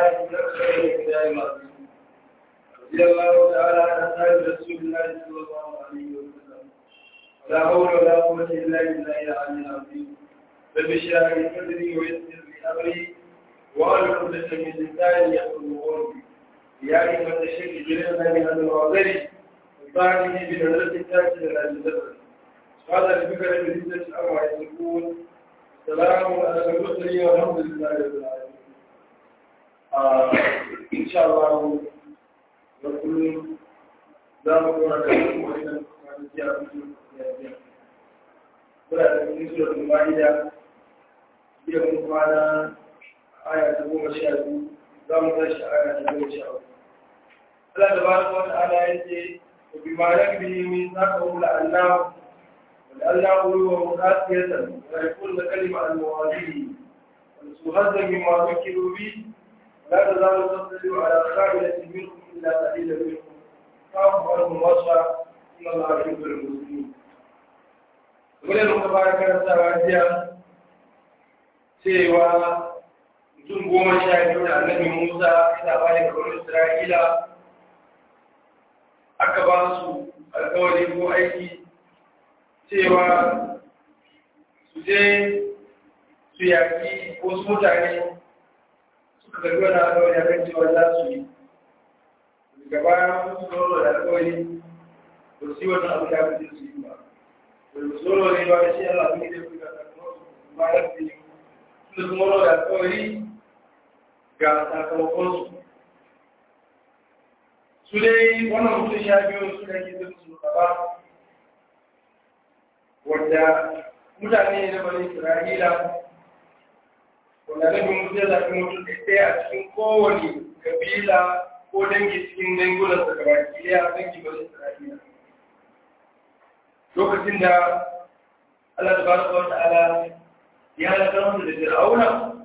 الآية من أكثر الكتاب العظيم رضي الله تعالى عن أصحاب رسول الله صلى الله عليه وسلم ولا حول ولا قوة إلا بالله العلي العظيم رب اشرح لي صدري ويسر لي أمري وأعلم عقدة من لساني يفقهوا قولي يا أيها الشيخ جلسنا من هذا الوعذر وبعده بنظرة تاتي إلى الجزر هذا الفكرة بالنسبة الأمر يقول سلام على المرسلين والحمد لله رب العالمين إن شاء الله وكل لا مقرر لكم وإذا كنت جاءكم ولا تكون سورة المائدة يوم كان آية تقوم شاهد لا متشاء آية تقوم شاهد Allah tabaraka wa ta'ala yace bima yakbi min saqahu la'allahu ولأنه هو مخاطية ويكون كلمة المواضيع ونسوهزا مما فكروا به لا تزال تصل على خاملة منكم إلا قليلا منكم فاعفوا عنهم وصفا إن الله يحب المسلمين wani da kuma karantawa jiya cewa mutum goma sha biyu da annabi musa ina bayan kamar isra'ila aka ba su alkawari ko aiki cewa su je su yaki wasu mutane suka karbi wani alkawari a kan cewa za su yi daga baya su zoro da alkawari ba su yi wannan abu da aka ce su yi ba da su zoro ne ba da shi Allah abin da ya fi gasa kuma su ba da su yi su su zoro da alkawari ga sakamakonsu su dai wannan mutum sha biyu su da ke zai su gaba wanda mutane na bani isra'ila wanda na bin mutu ya zafi mutum ɗaya a cikin kowane kabila ko dangi cikin dangunan sa gaba ɗaya dangi bani isra'ila lokacin da Allah ta baraka wa ta'ala ya halaka musu da fir'auna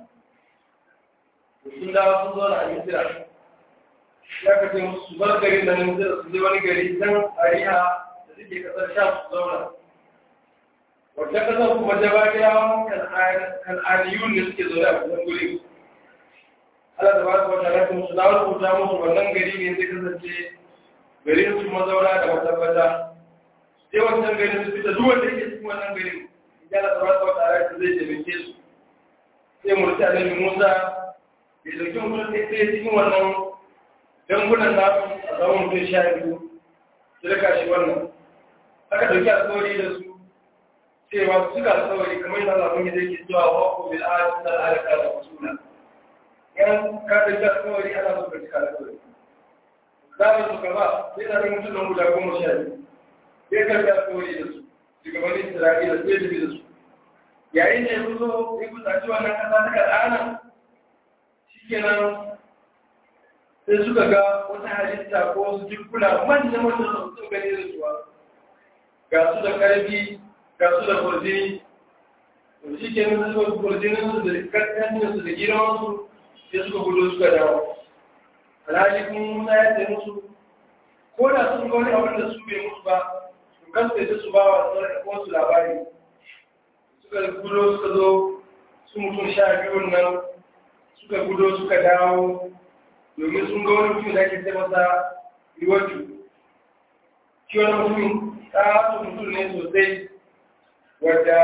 sun dawo sun zo na misira ya kace musu bar garin da misira su je wani gari can ariha da suke kasar sha su zauna wata kasar kuma jabariyawan kan'aniyun da suke zaune a kusan guri Allah da ba su wata rafin su dawo rubuta musu wannan gari ne zai kasance garin su mazauna da matabbata sai wancan garin su fita duk wanda yake cikin wannan garin ya da ba su wata rafin zai taimake su sai murci a nan musa bai dauki mutum ɗaya cikin wannan dangunan nasu a zaman mutum sha biyu su rika shi wannan aka dauki alkawari da su cewa suka saurari kamar yana zafin yadda yake zuwa wako bil ayat da alaka da usula yan ka da ta saurari ana so ka cika alƙawari da su gaba sai da mutum nan guda goma sha biyu sai ka ga saurari da su shugabannin Isra'ila sai da da su yayin da ya zo ya kusaci wannan kasa ta kadana shikenan sai suka ga wata halitta ko wasu jikuna manyan manyan sun gani da suwa ga su da karfi ga su da kurjini to shi ke nan suka kurjinin su da karfin su da gidan su sai suka gudu suka dawo alhaji kun musa ya ce musu ko da sun ga wani abin da su bai musu ba su kasance su ba wa su labari suka gudu suka zo su mutum sha biyun nan suka gudu suka dawo domin sun ga wani mutum da ake ce masa riwaju shi wani mutum ta mutum ne sosai wadda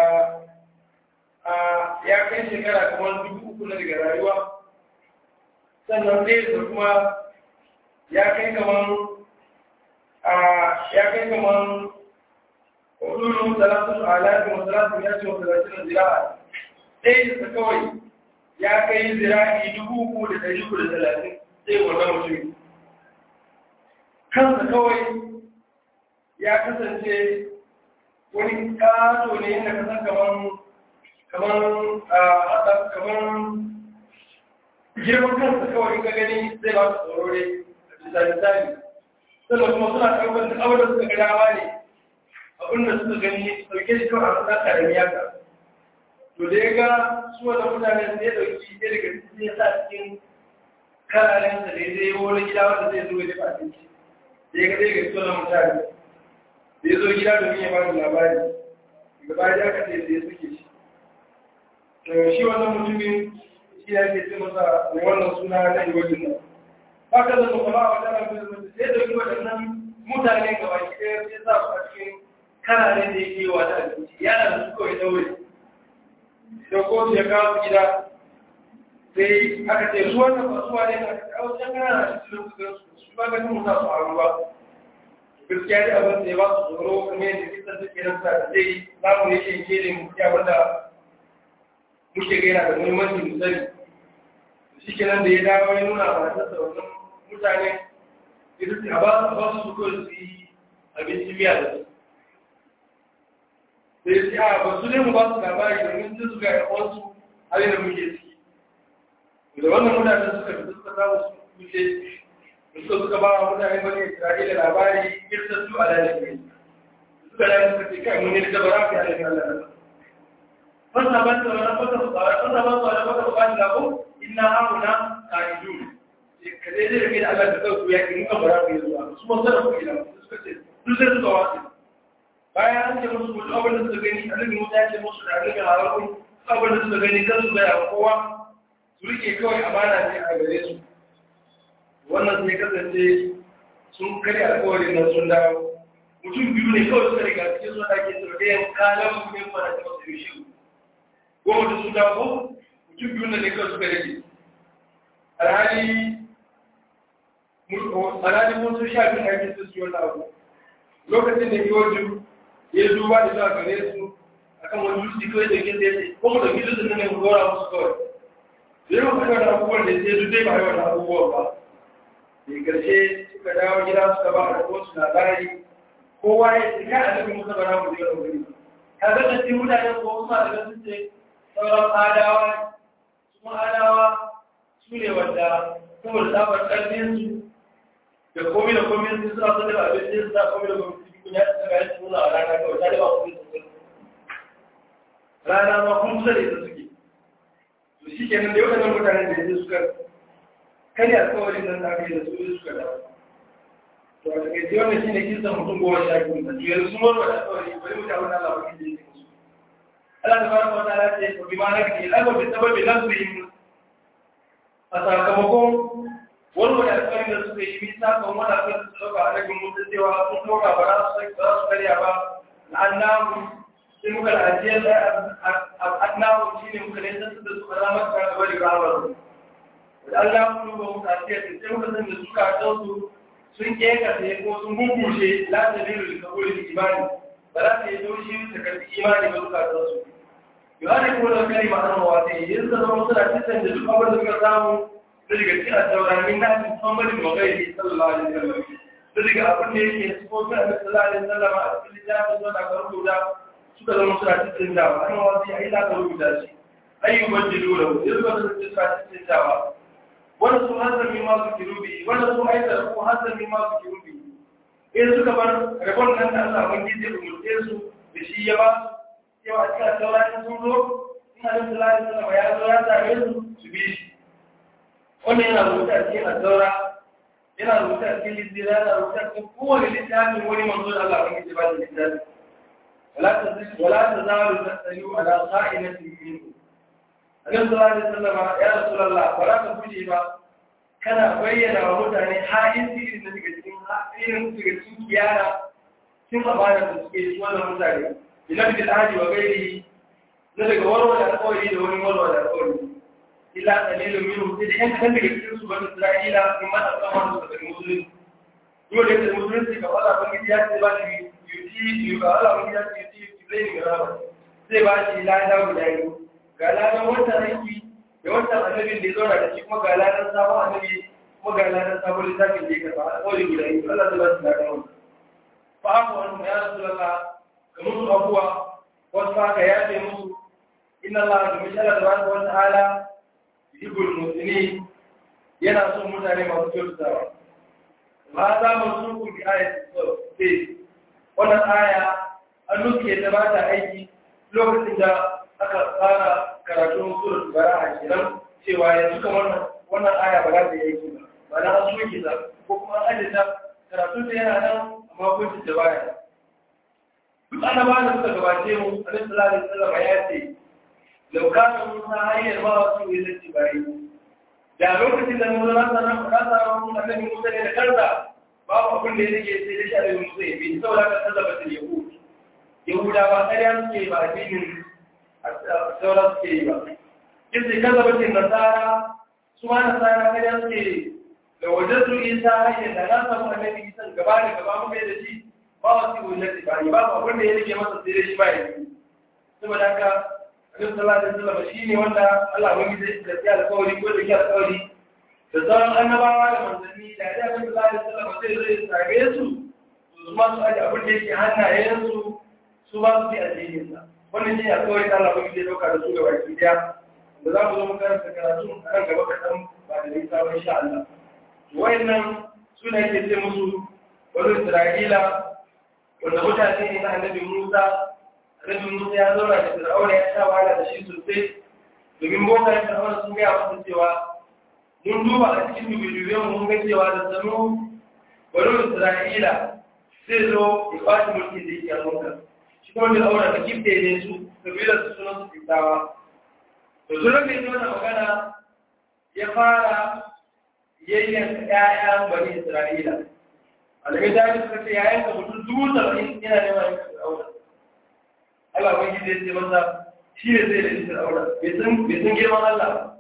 ya kai shekara kamar dubu uku na daga rayuwa sannan ɗaya da kuma ya kai kamar ya kai kamar hudun salatun alaƙi wa salatun ya ce wa salatun zira'a ɗaya da kawai ya kai zira'i dubu uku da ɗari uku da talatin sai wannan mutum kansa kawai ya kasance wani kato ne inda ka san kaman kaman a kaman girman kansa kawai ka gani zai ba su tsoro ne a bisa misali sannan kuma suna karɓar duk abin da suka ga dama ne abin da suka gani ɗauke shi kawai a ƙasa ƙarami haka to da ya ga su wanda mutane sai ya ɗauki ɗaya daga cikin ya sa cikin kararensa da ya zai wani gida wanda zai zo ya dafa abinci da ya ga ɗaya ga cikin mutane da ya zo gida domin ya ba da labari daga baya ya kace da ya suke shi to shi wannan mutumin shi shi ya ke ce masa mai wannan suna na iwajin nan haka da kuma a wajen abin da sai da yi waɗannan mutane ga baki ɗaya sai sa su a cikin kanane da yake wa da abinci yana da su kawai ɗaure da kotu ya kawo gida sai aka ce su wannan ba su wane na kawo can kana na cikin su gan su su ba ganin musa su haru ba gaskiya dai abin da ya ba su tsoro kamar yadda kisan suke nan sa da zai zamu ne shi ke ne mu ya wanda muke gaina da muhimmanci mu sani shi kenan da ya dawo ya nuna ba ta wannan mutane idan a ba a ba su ko su yi abinci miya da su sai sai a ba su ne mu ba su labari domin su suka yi wasu hali da muke ciki da wannan mutane suka fi suka samu su wuce suka suka ba wa mutane bane Isra'ila labari kirta su a lalai suka lalai suka ce kai mun ne da bara ka yi Allah fasa ba ta wani fasa fasa ba su wani fasa ba ta labo inna amuna ka'idun ka dai zai rage da Allah da kanku ya ki muka bara ku zuwa su mun sanar ku ila suka ce duk sai suka wasu bayan an ce musu mutu abin da suka gani annabi Musa ya ce musu da annabi Harun abin da suka gani kan su ga kowa su rike kawai amana ne a gare su wannan sai kasance sun kare alƙawarin nan sun dawo mutum biyu ne kawai suka riga cikin sun ake tsirgayen kalan mu ne fara ta masu shi goma da sun dawo mutum biyu ne kawai suka rage alhali alhali mun sun sha bin aikin su siyo abu lokacin da yoju ya duba da zuwa gare su akan wani dutse kawai da ke tsaye ko mu da gidan da ne mu dora musu kawai da yawan kuma da abubuwan da sai duk dai ba yawan abubuwan ba da karshe suka dawo gida suka ba da wasu labari kowa ya ce kai annabi musa ba na mu je wani ka ga da cikin mutanen ko wasu da sun ce sauran adawa su adawa su ne wanda saboda tsabar ƙarfin su da komai da komai sun suna son da abin da suna komai da komai su kun ya tsaka ya tsuna a rana kawai ta da ba kuma su rana ma kun kusa da ita suke to shi kenan da yau da mutanen da yanzu suka karya alkawarin nan da aka yi da su suka dawo to a takaice wannan shine kisan mutum goma sha biyu da yanzu sun warware alkawari bari mu ta wani Allah wakil da yake musu Allah ta fara wata ala ce ko bi ma na ke lafa bi sababi nan su yi a sakamakon warware alkawarin da suka yi bisa kan wani abin da su ɗauka a ragin mutum cewa sun ɗauka ba za su karya ba la'annahu sai muka da ajiyar da adnahu shine muka ne sassu da su alamar ta gaba da rawar da Allah kuma ba mu tafiya da sai muka san da suka san su sun keka sai ko sun gugushe la ta dilu da kabulin imani ba za ta yi doshi ta karbi imani ba suka san su yohane ko da kalima an rawa ta yi yanzu zama wasu da cikin da duk abin da suka samu da daga cikin taurarin na cikin muhammadin wa gairi sallallahu alaihi wasallam da daga abin da yake sifofin annabi sallallahu alaihi wasallam a cikin littafin zuwa da rubuta suka zama suna cikin dawa an wasu ya yi za ka rubuta shi ayyuban jilu da wuce zuwa da suna cikin dawa wanda su hanzar min masu kirubi wanda su aikata ko hanzar min masu kirubi in suka bar rabon nan da Allah ban gije umurce su da shi ya ba su yau a cikin saurayin sun zo ina da salari sallama ya zo ya same su su bi shi wannan yana rubuta a cikin asaura yana rubuta a cikin littira yana rubuta a cikin kowane littafin wani manzo da Allah ban gije ba da littafi ولا تزال تسأل على خائنة منه Annabi sallallahu alaihi wasallam ya Rasulullah ba za ka guje ba kana bayyana wa mutane halin irin da daga cikin irin daga cikin kiyara cikin amana da suke yi wannan mutane ila bi alhaji wa gairi na daga warware alƙawari da wani warware alƙawari illa qalilun minhum sai da yan kan daga cikin su bani Isra'ila in ma ta samu su daga musulunci dole da musulunci ka fara ban ya ce ba shi yuti yu ka Allah ban ya ce yuti zai ga rama sai ba shi lada guda biyu ga ladan wancan aiki da wancan annabin da ya zauna da shi kuma ga ladan sabon annabi kuma ga ladan sabon littafin da ya karba a kawai guda biyu Allah zai ba su ladan wannan fa haka wani ya rasu lalla ga musu abuwa wasu haka ya ce musu inna Allah da mishala da wani wata ala yuhibbul musulmi yana son mutane masu kyautatawa ma za mu suku bi ayat wannan aya an nuke ta ba ta aiki lokacin da aka fara karatun surat bara'a kenan cewa yanzu kamar wannan aya ba za ta yi aiki ba ba na an soke ta ko kuma an ajiye ta karatun ta yana nan amma kun ta baya duk annabawa da suka gabace mu alaihi salatu wasallam ya ce laukanin musa hanyar ba wasu ne zai bari da lokacin da musa na sanar da sanar annabi musa ne da kansa babu abin da ya rage sai da shi annabi musa ya bi saboda ka tsallaba ta yahud yahudawa ƙarya suke ba addinin sauran suke yi ba kin sai kaza bace nasara su ma nasara ƙarya suke da wajen su isa hanyar da na samu annabi isa gaba da gaba mu da shi ba wasu wujati ba ba abin da ya rage masa sai da shi ba ya yi saboda haka Annabi sallallahu alaihi wasallam shine wanda Allah wani zai gaskiya da kawari ko da kiyar kawari da sauran annabawa da manzanni da ya Annabi sallallahu alaihi wasallam sai zai sage su su ma su aje abin da yake hannayen su su ba su yi addinin sa wannan shi alƙawari da Allah wani zai dauka da su ga baki daya da za mu zo mu karanta karatu a nan gaba kaɗan ba da nisa ba insha Allah wayannan suna yake ce musu wani Isra'ila wanda mutane ne na Annabi Musa Rabin Musa ya zauna da Fir'auna ya sha wahala da shi sosai domin bokan Fir'auna sun gaya masa cewa mun duba a cikin dubi-dubiyan mun ga cewa da sanu bari Isra'ila zai zo ya kwaci mulki da yake a Musa. Shi kuma Fir'auna da kifte ne su kabilar su sunan su fitawa. To sun rage ne wannan magana ya fara yayyanka ƴaƴan bani Isra'ila. Alamai da suka ce yayan ka mutum dubu saba'in yana neman yanka Fir'auna. Allah wani zai ce masa shi ne zai da isar aure bai san girman Allah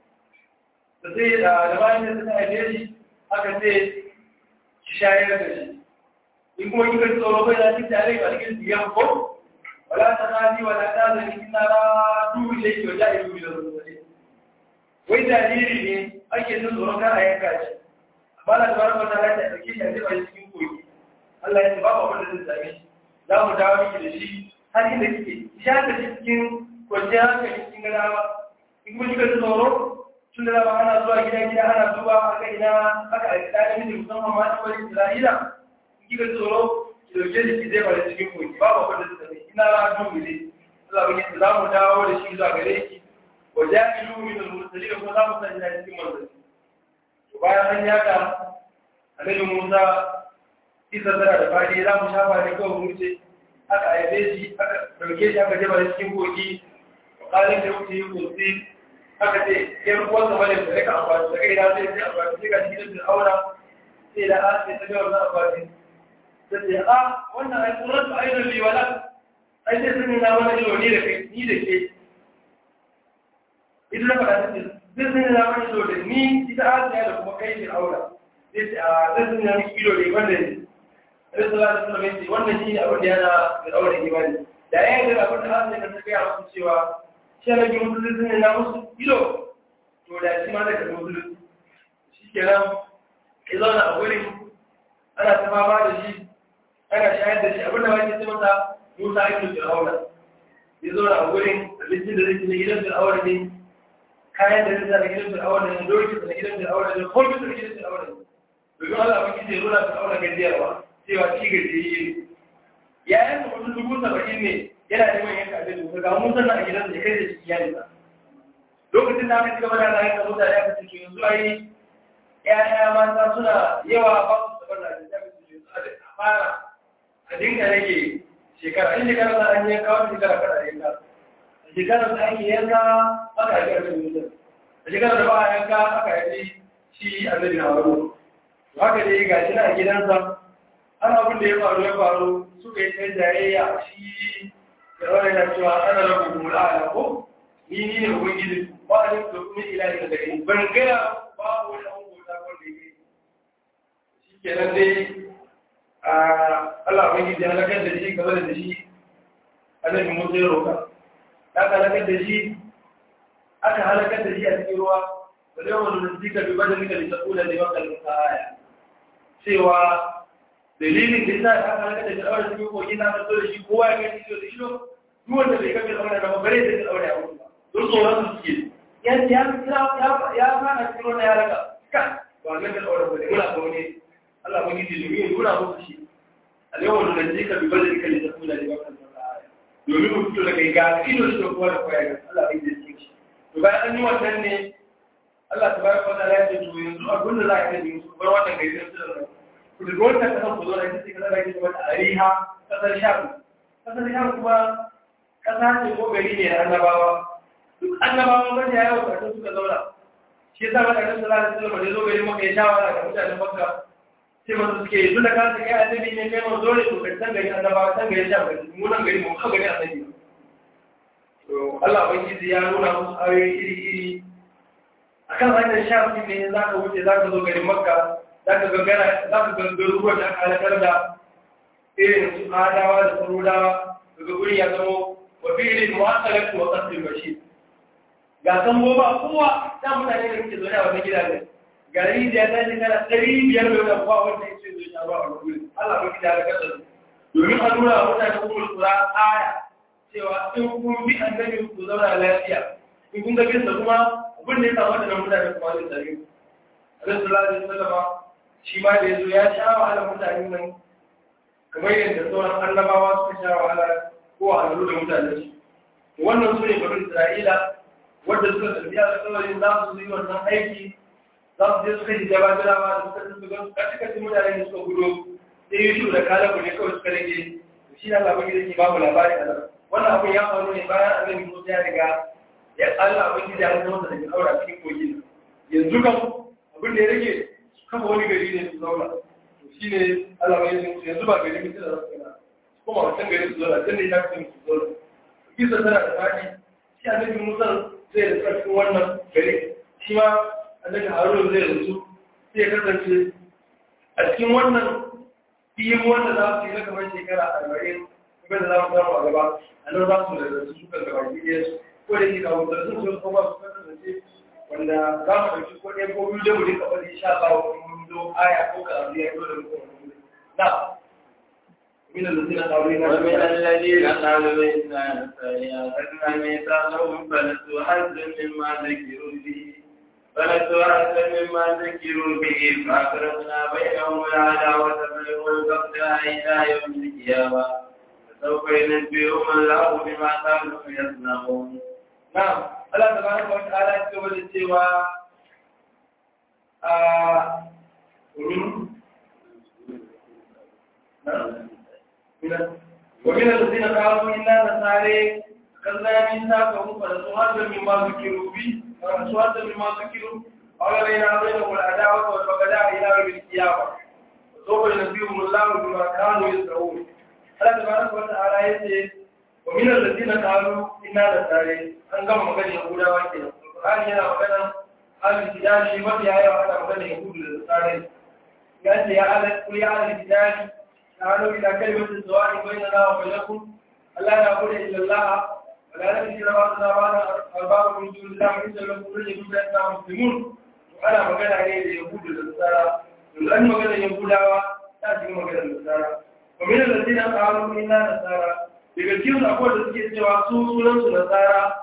da sai da da bayan da suka haife shi aka ce ki shayar da shi in kuma kika ji tsoro bai za ki tare ga cikin siyan ko wala ta hali wala ta zani ina ra duhu ne ki wajen ilu da rubuce wai jariri ne ake jin tsoron kar a yanka shi amma na tabar mata za ta ɗauke shi a jefa shi cikin kogi Allah ya ce babu abin da zai same shi za mu dawo miki da shi har inda kike sha ta cikin kwanciyar hankali cikin gadawa in kuma kika ji tsoro tun da dama ana zuwa gida gida ana duba aka ina aka a gida da miji musamman ma ta wani isra'ila in kika ji tsoro ki dauke shi ki zai bari cikin koki babu abin da suka mai ina ra duhu ne Allah bai za mu dawo da shi zuwa gare ki wa ja'ilu min al-mursalin kuma za mu sanya cikin manzanni to bayan an yaka annabi Musa isa tana da fadi za mu shafa ne kawai mu ce aka aibe shi aka dauke shi aka jaba cikin kogi kalin da wuce yi kursi aka ce yan uwansa wani da rika amfani da kai na zai sai amfani sai ga cikin da aura sai da an sai ta ga wannan amfani ta ce a wannan ai kuran su ainihin liwala ai sai sun na wani ilo ni da kai ni da ke ita na faɗa ta ce zai sun na wani ilo da ni ita asiya da kuma kai shi aura sai ce a zai sun na wani ilo da wanda ne sai sallallahu alaihi wasallam yace wannan shine abin da yana da daure imani da yayin da abin da Allah ya ta gaya musu cewa shi ne ga musulunci ne na musu ilo to da shi ma da ka musulunci shikenan ya zauna a gurin ana ta fama da shi ana shayar da shi abin da wani ce masa Musa ibn Fir'auna ya zauna a gurin abincin da zai ci na gidan Fir'auna ne kayan da zai sa na gidan Fir'auna ne doki da gidan Fir'auna ne komai da gidan Fir'auna ne domin Allah ba ki ce nuna Fir'auna gajiyarwa cewa ci gajiyayye yayin da mutum dubu saba'in ne yana neman yanka abin da ga mun sannan a gidan da kai da shi iyalinsa lokacin da aka ci gaba da rayu da mutane aka ce yanzu ai ƴaƴa mata suna yawa ba su saba da abin da su yanzu a fara a dinga rage shekara in shekara da an yanka wani shekara kada yanka a shekara da ake yanka aka yi ƙarfin mutum a shekara da ba a yanka aka yi shi annabi na waro haka dai ga shi na a gidansa har abin da ya faru ya faru suka yi ɗan jayayya shi da wani na cewa ana rabu mula a ko ni ni ne ubangiji ba a yin domin ilahi da gari ban gaya ba wani an gota wanda ya shi kenan dai a Allah ubangiji ya halakar da shi gaba da shi annabi Musa ya roka aka halakar da shi aka halakar da shi a cikin ruwa wale wani da zika bi bada mika da sakula da maka da aya cewa dalilin da yasa aka halakar da shi a wani cikin kogi na fito da shi kowa ya gani shi da shi duk wanda bai kafe aure da bare da shi aure a wurin ba don tsoron su suke ya ya ya ya fara cikin wannan ya raka ka ba ga da aure ba ne muna ga wani Allah mun yi dilimi ya nuna muku shi al-yawma nunjika bi badalika li takuna li waqtin domin mu fito daga ga ido da kowa da kowa ga Allah bai da shi to bayan an yi wannan ne Allah tabaraka wa ta'ala ya ce to yanzu abin da za a yi su bar wannan gari da su da ku da wannan kasan ku zo da kike kaza da kike wata ariha kasar sham kasar sham kuma kasa ce ko gari ne na annabawa duk annabawan wanda ya yawo karatun suka zauna shi yasa maka kan sallallahu alaihi wasallam da zo gari maka ya shawara ga mutanen makka sai masu suke yi tunda ka kai annabi ne kai mun dole to kai san gari annabawa san gari sha gari mu nan gari mu ka gari annabi to Allah ubangiji ya nuna musu ayoyi iri iri akan hanyar shafi ne za ka wuce za ka zo garin makka za ka gangara za ka gangaro ruwan da aka halakar da irin su adawa da sarudawa daga guri ya zamo wa fi'ilin mu'assalatu wa qasdil bashir ga san ba kowa ta mutane da muke zaune a wannan gidajen gari da ya tashi kana ɗari biyar da wani kowa wanda ya ce zai sha ruwa a wani guri Allah ba gida da kasar domin a nuna wa mutane kuma kura aya cewa in kun bi annabi ku zauna lafiya in kun ga bisa kuma abin da ya samu da mutane kuma zai tsare ku Allah sallallahu alaihi wasallam shi ma da yazo ya sha wahala mutane nan kamar yadda sauran annabawa suka sha wahala ko a halu da mutane su wannan su ne bari Isra'ila wanda suka tafi a alƙawarin za su yi wannan aiki za su je suka ji jaba jirawa da suka tafi ga kaci kaci mutane da suka gudu sai yi shi da kalabu ne kawai suka rage shi na labarin da ke babu labari a nan wannan abin ya faru ne bayan annabi Musa ya riga ya Allah abin da ya zama da daga aura cikin kogin yanzu kan abin da ya rage su kafa wani gari ne su zauna to shi ne Allah ya yi yanzu ba gari mutum da za su gana kuma wancan gari su zauna can ne ya fi su zauna kisa tana da faɗi shi annabi Musa zai da tsarkin wannan gari shi ma annabi Harun zai rasu sai ya kasance a cikin wannan fiye wanda za su yi na kamar shekara arba'in kuma da za mu samu a gaba a nan za su da rasu suka gaba ɗaya su ko da ke kawo da sun sun kuma su kasance wanda za mu ɗauki ko ɗaya ko biyu da mu rika wani sha ba wa mun zo aya ko ka abu ya yi da mutum na من الذين قالوا ومن الذين قالوا إنا سيأخذنا ميثاقهم فنسوا حظا مما ذكروا به فنسوا حظا مما ذكروا به فأغرقنا بينهم العداوة والبغضاء إلى يوم القيامة فسوف ينبئهم الله بما كانوا يصنعون نعم الله تبارك وتعالى يقول السوى ومن الذين قالوا إنا نساري كذا من ساقهم فنسوا هذا مما ذكروا به فنسوا هذا مما ذكروا قال بين بينهم العداوة والبغضاء إلى يوم القيامة وسوف ينبئهم الله بما كانوا يصنعون الله تبارك وتعالى يقول ومن الذين قالوا إنا نساري an gama magana Yahudawa ke nan. Qur'ani yana magana alil kitabi mafi yawa ana magana Yahudu da Nasara. Ya ce ya alal kul ya alal kitabi ta'alu ila kalimatin sawa'i bainana wa bainakum alla na'budu illa Allah wa la nushrika ma tunabana arba'u min dunillahi inna lakum rizqun la muslimun. Ana magana ne da Yahudu da Nasara. Yanzu an magana Yahudawa ta ji magana Nasara. Wa min alladhina qalu inna nasara daga cikin akwai da suke cewa su sunan su Nasara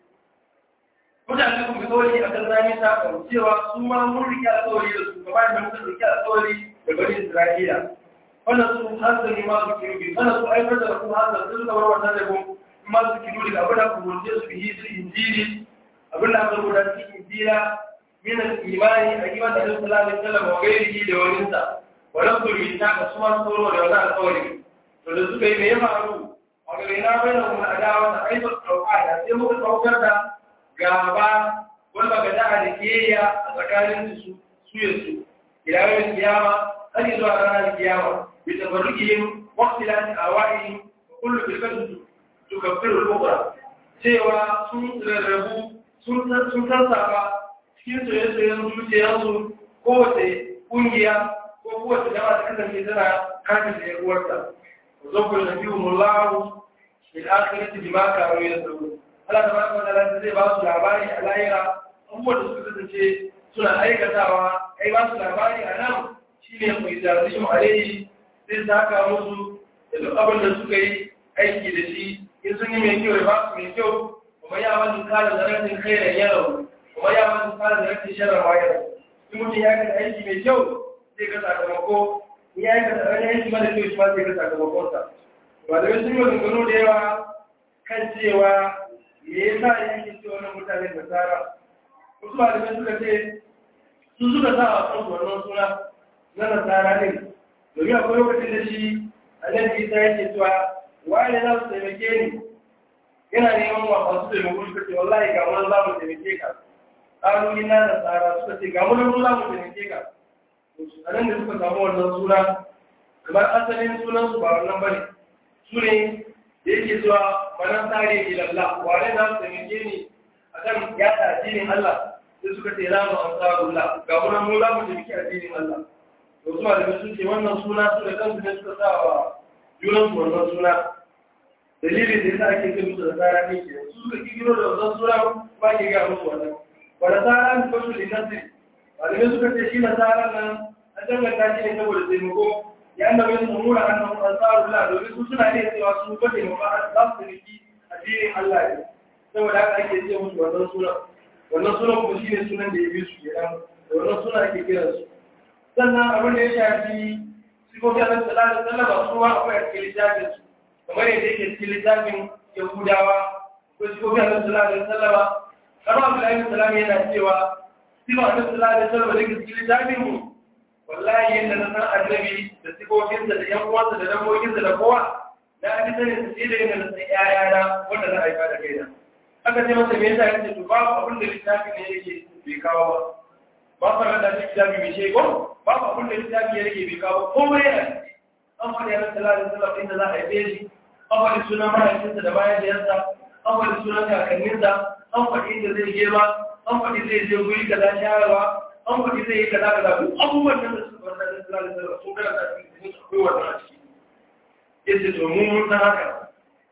mutane kuma kawai a kan zami ta kan cewa su ma mun rike alƙawari da su gaba da mutum rike alƙawari da bani Isra'ila wannan su hanzar ne ma su kiru wannan su aikar da kuma hanzar sun zama wannan da kuma ma su kiru da abin da ku rubuce su yi su injili abin da aka rubuta cikin injila min al-imani a iman da Allah sallallahu alaihi wasallam wa gairihi da wani sa wannan su rubuta ka su ma su da wannan alƙawari to da suka yi me ya faru a gare na bayyana mu adawa da aibar tauhida sai muka saukar da gaba wanda ga da'a da kiyayya a tsakanin su su ya su ilayen kiyama har zuwa ranar kiyama bi tabarrukihim waqtilan awaihim kullu firqatin tukaffiru al-ukhra cewa sun rarrabu sun sun sassafa cikin soyayyen zuciyarsu kowace kungiya ko kowace jama'a ta kasance tana kafin da yaruwarta وزوج نبيهم الله في الآخرة بما كانوا يسرون Allah da baka da zai ba su labari a layira abubuwan da suka kasance suna aikatawa ai ba su labari a nan shi ne mai zarzishin alaihi zai saka musu da duk abin da suka yi aiki da shi in sun yi mai kyau ya ba su mai kyau kuma ya wani kala da rashin kai da yaro kuma ya wani kala da rashin sharar wayar in mutum ya kada aiki mai kyau zai ga sakamako in ya aikata wani aiki mara kyau shi ma zai ga sakamakonsa ba da wasu yi maganganu da yawa kan cewa me yasa yake ce wannan mutanen da tsara wasu malamai suka ce su suka sa a kan wannan suna na nasara din domin akwai lokacin da shi annabi isa yake cewa waye za su taimake ni yana neman wa masu taimako suka ce wallahi ga wani za mu taimake ka ƙalu ina da tsara suka ce ga wani za mu taimake ka a nan da suka samu wannan suna kamar asalin sunansu ba wannan ba ne su ne da yake zuwa manan tsari ilalla wane za su taimake ni a kan yada addinin Allah sai suka ce za mu an tsarullah ga wani mu za mu taimaki addinin Allah to su malamai sun ce wannan suna su da kansu ne suka sa wa junansu wannan suna dalilin da yasa ake kai musu da tsara ne ke su suka kikiro da wannan sura ba ke ga musu wannan ba da tsara ne ba su da nasiri malamai suka ce shi na tsara nan an danganta shi ne saboda taimako ya annabi sun umura annahu ansarullah domin su suna ne cewa su ba taimako a za su riki addinin Allah ne saboda haka ake ce musu wannan sura wannan sura kuma shi ne sunan da ya bi su kenan da wannan suna ake kiransu sannan abin da ya shafi sifofin Allah sallallahu alaihi wasallam su ma akwai a cikin littafin su kamar yadda yake cikin littafin yahudawa ko sifofin annabi sallallahu alaihi wasallam kama abdullahi sallam yana cewa sifa annabi sallallahu alaihi wasallam da yake cikin littafin mu wallahi yadda na san annabi da sifofinsa da yan uwansa da dangoginsa da kowa na ji sanin su da yadda na san ƴaƴana wanda na haifa da kaina aka ce masa me yasa yace to babu abin da littafin ne yake bai kawo ba ba fara da littafi mai shego babu abin da littafi yake bai kawo komai yana an faɗi annabi sallallahu alaihi wasallam inda za a haife shi an faɗi sunan mahaifinsa da bayan da yansa an faɗi sunan kakanninsa an faɗi inda zai girma an faɗi zai je guri kaza shayarwa an faɗi zai yi kaza kaza duk abubuwan da suka bar da sallallahu alaihi wasallam sun gara da cikin su akwai wannan a ciki yace to mun mun san haka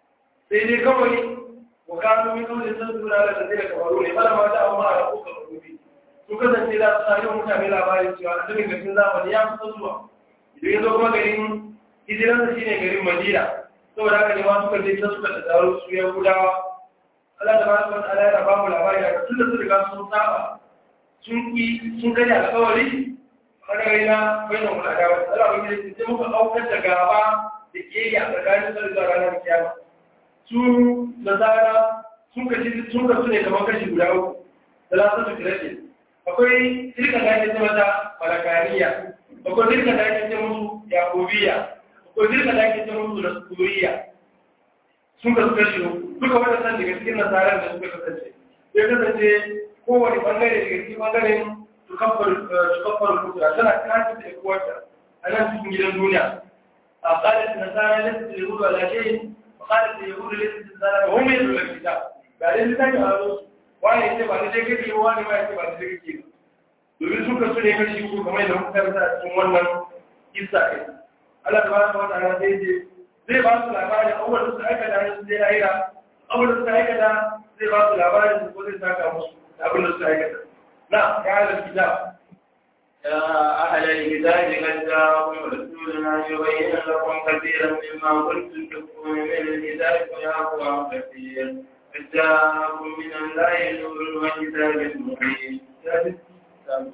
sai dai kawai wa kanu min kawai sun tura da zai da kafaru ne bala ma da amma a ko ka rubi su kasance da su tare mutane labarin cewa annabi gashin zamani ya kusa zuwa idan ya zo kuma garin hijiransa shine garin madina saboda haka ne ma suka je ta suka tattaro su ya gudawa Allah da ba su wata ala ya ba mu labari da tun da su riga sun saba sun ki sun gani alkawari ɓangare na bayan wani adawa Allah wani da sai muka aukar da gaba da ke a tsakanin su da ranar kiyama su da zara sun kashi sun kasu ne kamar kashi guda uku da lasa su kirashe akwai tilka da ake ce mata malakaniya akwai tilka da ake ce musu yakubiya akwai tilka da ake ce musu nasuriya sun kasu kashi uku duka waɗannan daga cikin nasarar da suka kasance ya kasance kowane bangare daga cikin bangaren tukaffar kutura tana kashi da kuwarta a nan cikin gidan duniya a ƙalar nasara lissa da yahudu a lashe a ƙalar da yahudu lissa da nasara ba wani yadda lafi ta ga dai littafi a zo wani ya ce ba da dai kake wani ma ya ce ba da dai kake domin suka su ne kashi uku kamar yadda muka karanta a cikin wannan kisa ɗin Allah ta ba su wata ana zai je zai ba su labarin abubuwan da suka aikata su zai lahira abubuwan da suka aikata zai ba su labarin su ko zai saka musu abin da suka aikata نعم يا أهل الكتاب يا أهل الكتاب قد جاءكم رسولنا يبين لكم كثيرا مما كنتم تكفرون من الكتاب ويعفو عن كثير قد جاءكم من الله نور وكتاب مبين نعم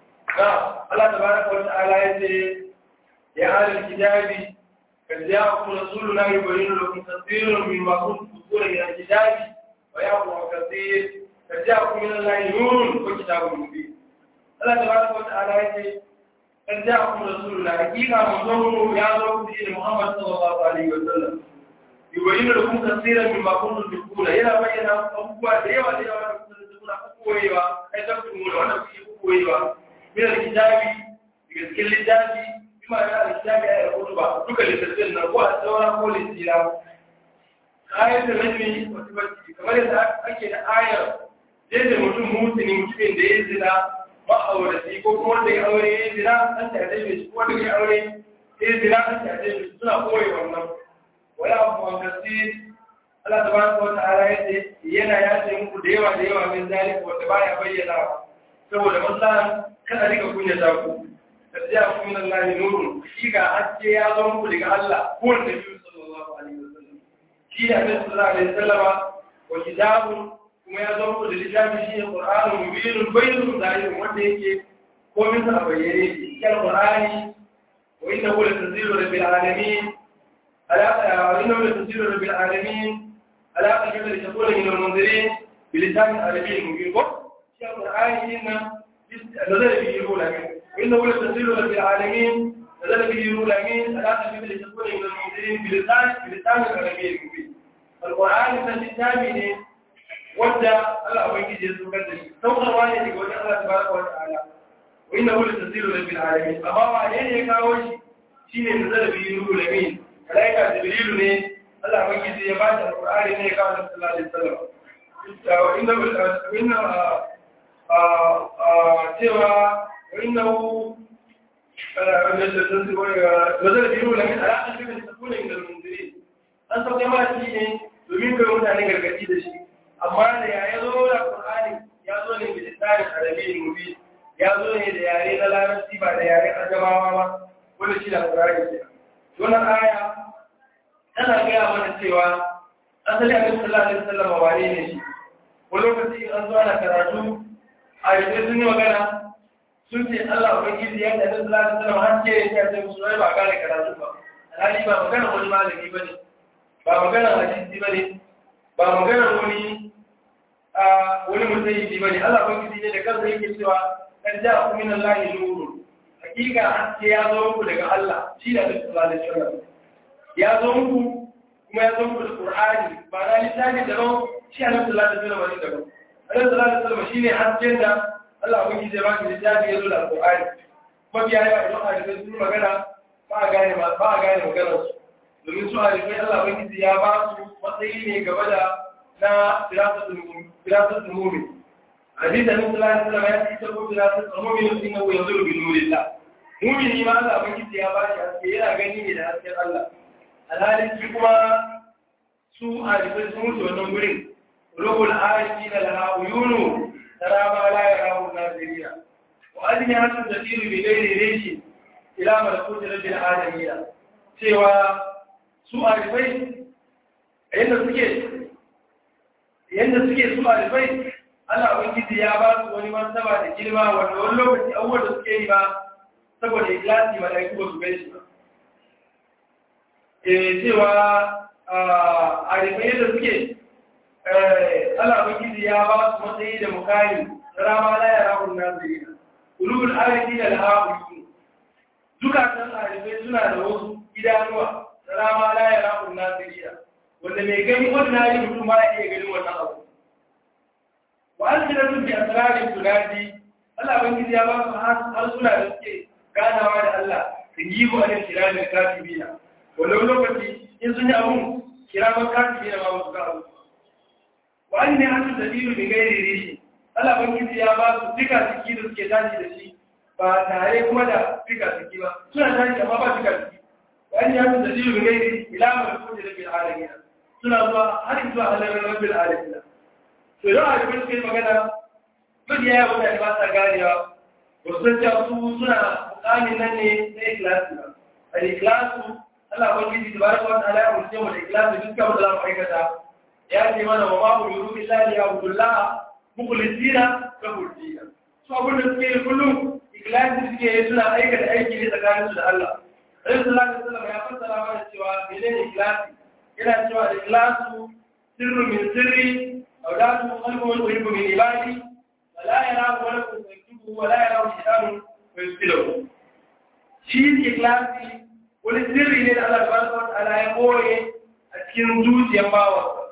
الله تبارك وتعالى يقول يا أهل الكتاب قد جاءكم رسولنا يبين لكم كثيرا مما كنتم تكفرون من الكتاب ويعفو عن كثير فجاءكم من الله نور وكتاب مبين الله تبارك وتعالى يقول قد جاءكم رسولنا حقيقة منظومه يا رب دين محمد صلى الله عليه وسلم يبين لكم كثيرا مما كنتم تكون إلى بين أبوة ديوة ديوة كنتم تكون أبوة أي تكتمون وأنا في أبوة من الكتاب يذكر الكتاب بما يرى الكتاب أي الخطبة دك لتسلنا هو الدورة هو الاستيلاء آية الرجم وتبتي كما يسأل أكيد آية yadda mutum mutuni mutumin da ya zina ma'aurati ko kuma wanda ya aure ya zina an ta zai mai ko wanda ya aure ya zina an ta zai mai suna koyi wannan wala abu an kasi Allah tabaraka wa ta'ala yace yana yace muku da yawa da yawa min zalika wanda baya bayyana saboda maslahan kada rika kunya ta ku tafiya ku min Allah nurun shi ga haske ya zo muku daga Allah ko wanda Nabi sallallahu alaihi wasallam shi da Annabi sallallahu alaihi wasallama wa kitabun kuma ya zama da littafi shi ne ƙur'anin mubinin bayyana zahirin wanda yake komin sa a bayyane cikin ƙur'ani wa inna hu latanzilu rabbil alamin ala wa inna hu latanzilu rabbil alamin ala qalbi li takuna min al-munzirin bi lisan arabiyyin mubin ko shi ƙur'ani din nan nazara bihi ruhul amin wa inna hu latanzilu rabbil alamin nazara bihi ruhul amin ala qalbi li takuna min al-munzirin bi lisan bi lisan arabiyyin mubin alqur'ani san littafi ne wanda Allah ubangiji ya saukar da shi saukarwa ne daga wajen Allah tabaraka wa ta'ala wa inna hu tasiru rabbil alamin amma wa ne ya kawo shi shine nazara bi ruhul amin malaika jibril ne Allah ubangiji ya ba shi alqur'ani ne ya kawo sallallahu alaihi wasallam wa inna wa inna cewa وإنه نزل بيرو لكن على أخذ من تكون من المنذرين أن سوى ما شيء domin kai mutane gargaɗi da shi amma da ya zo da Qur'ani ya zo ne da tsarin arabi mubi ya zo ne da yare na larabci ba da yare ajamawa ba wanda shi da Qur'ani ke wannan aya tana gaya mana cewa asali a sallallahu alaihi wasallam wane ne shi wani lokaci an zo ana karatu a yanzu sun yi magana sun ce Allah Ubangiji ya tafi sallallahu alaihi wasallam har ce ya ce musu ba gane karatu ba alhali ba magana wani malami bane ba magana hadisi bane ba magana wani a wani mutayi bane Allah Ubangiji ne da kansa yake cewa kan ja ku min Allah nuru hakika haske ya zo muku daga Allah shi da sallallahu alaihi wasallam ya zo muku kuma ya zo muku da Qur'ani ba na littafi da ban shi annabi sallallahu alaihi wasallam ne daban annabi sallallahu alaihi wasallam shine hasken da Allah wani zai ba ki littafi ya zo da Al-Qur'ani mafiya yawa idan a rikin sun magana ba a gane ba a gane maganar su domin su a rikin Allah wani ya ba su matsayi ne gaba da na firasatul mumin hadisi da Musa Allah sallama ya ce ko firasatul mumin din nan ya zuru bi nurillah mumin ma Allah wani ya ba shi haske yana gani ne da hasken Allah alhalin shi kuma su a rikin sun wuce wannan gurin ruhul arifina laha uyunu ترى ما لا يراه الناظرين وأجنحة تطير بغير ريش إلى ملكوت رب العالمين سوى سوء البيت yadda suke yadda suke su alifai Allah ubangiji ya ba su wani martaba da girma wanda wani lokaci abubuwan da suke yi ba saboda ikhlasi malaiku ba su gai shi ba eh cewa alifai yadda suke Allah Ubangiji ya ba su matsayi da mukami rama la ya rahun nazirina ulul arifi da alhaƙuƙi zukatan arifai suna da wasu idanuwa rama la ya rahun nazirina wanda mai gani ordinary mutum ba ya iya ganin wannan abu wa an jira sun bi asirarin tunadi Allah Ubangiji ya ba su harsuna da suke ganawa da Allah su yi wa ne kiramin katibina wannan lokaci in sun yi abun kiramin katibina ma ba su ga abu wani ne hannun dalilu da gairi rishi Allah bangiji ya ba su duka jiki da suke tashi da shi ba tare kuma da duka jiki ba suna tashi amma ba duka jiki wani ne hannun dalilu da gairi ilama da kuma da bil alamina suna zuwa har zuwa halalar rabbil alamina to idan a cikin suke magana mabiya ya mutane ba sa ganewa ba su san cewa su suna mukamin nan ne na ikilasi ba a ikilasu Allah bangiji da baraka wata ala ya umarce mu da ikilasi duk kamar da za mu aikata ya ce mana wa babu yuru illa ya abdullah mukhlisina lahu din so abin da suke kullum ikhlasi suke yi suna aikata aiki ne tsakanin su da Allah Annabi sallallahu alaihi wasallam ya fassara mana cewa menene ikhlasi yana cewa ikhlasu sirru min sirri aw la tuqalbu wa tuhibbu min ibadi wa la yarahu wa la yaktubu wa la yarahu shaytan wa yusilu shi ikhlasi wani sirri ne da Allah subhanahu wa ta'ala ya koye a cikin zuciyar bawansa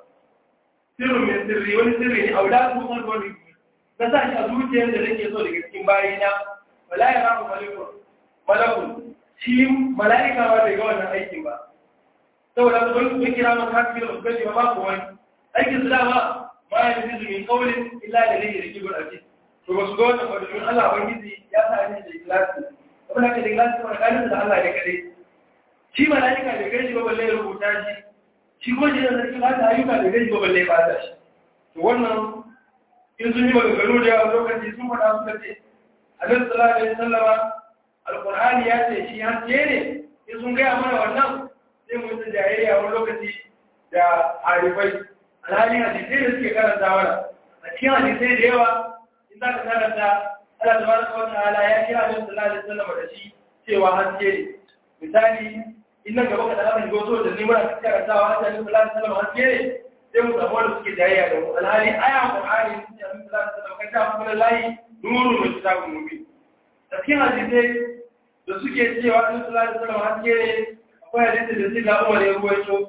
sirrin mai sirri wani sirri ne a wadatu sun wani na sa shi a zuciyar da nake so daga cikin bayina wala ya ramu malakun malakun shi mala'ika ba bai ga wannan aikin ba saboda su wani sun kira maka hafi da gaji ba ba ku wani aikin su dama ma ya fi min kaulin illa da rage da kibir a ce to ba su ga wannan ba domin Allah ubangiji ya sa ni da ikhlasi abin da ke da ikhlasi kuma kanin da Allah ne kadai shi mala'ika bai gaji ba balle ya rubuta shi shi ko shi da sarki ba ta ayyuka da gani ba balle ba ta shi to wannan in sun yi maganganu da yawa lokaci sun faɗa suka ce annabi sallallahu alaihi wasallama alqur'ani ya ce shi haske ne in sun gaya mana wannan sai mu yi jayayya wani lokaci da harifai alhali hadisai da suke karanta mana a cikin hadisai da yawa in za ka karanta Allah tabaraka wa ta'ala ya kira annabi sallallahu alaihi wasallama da shi cewa haske ne misali in nan gaba ka da aka shigo so da ni muna karantawa a cikin sallallahu alaihi wasallam haske ne sai mu samu wanda suke jayayya da mu alhali aya qur'ani sun ce annabi sallallahu alaihi wasallam kan ta kuma lahi nuru min kitabun mubin cikin hadisai da suke cewa annabi sallallahu alaihi wasallam haske ne akwai hadisi da suka Umar ya ruwaito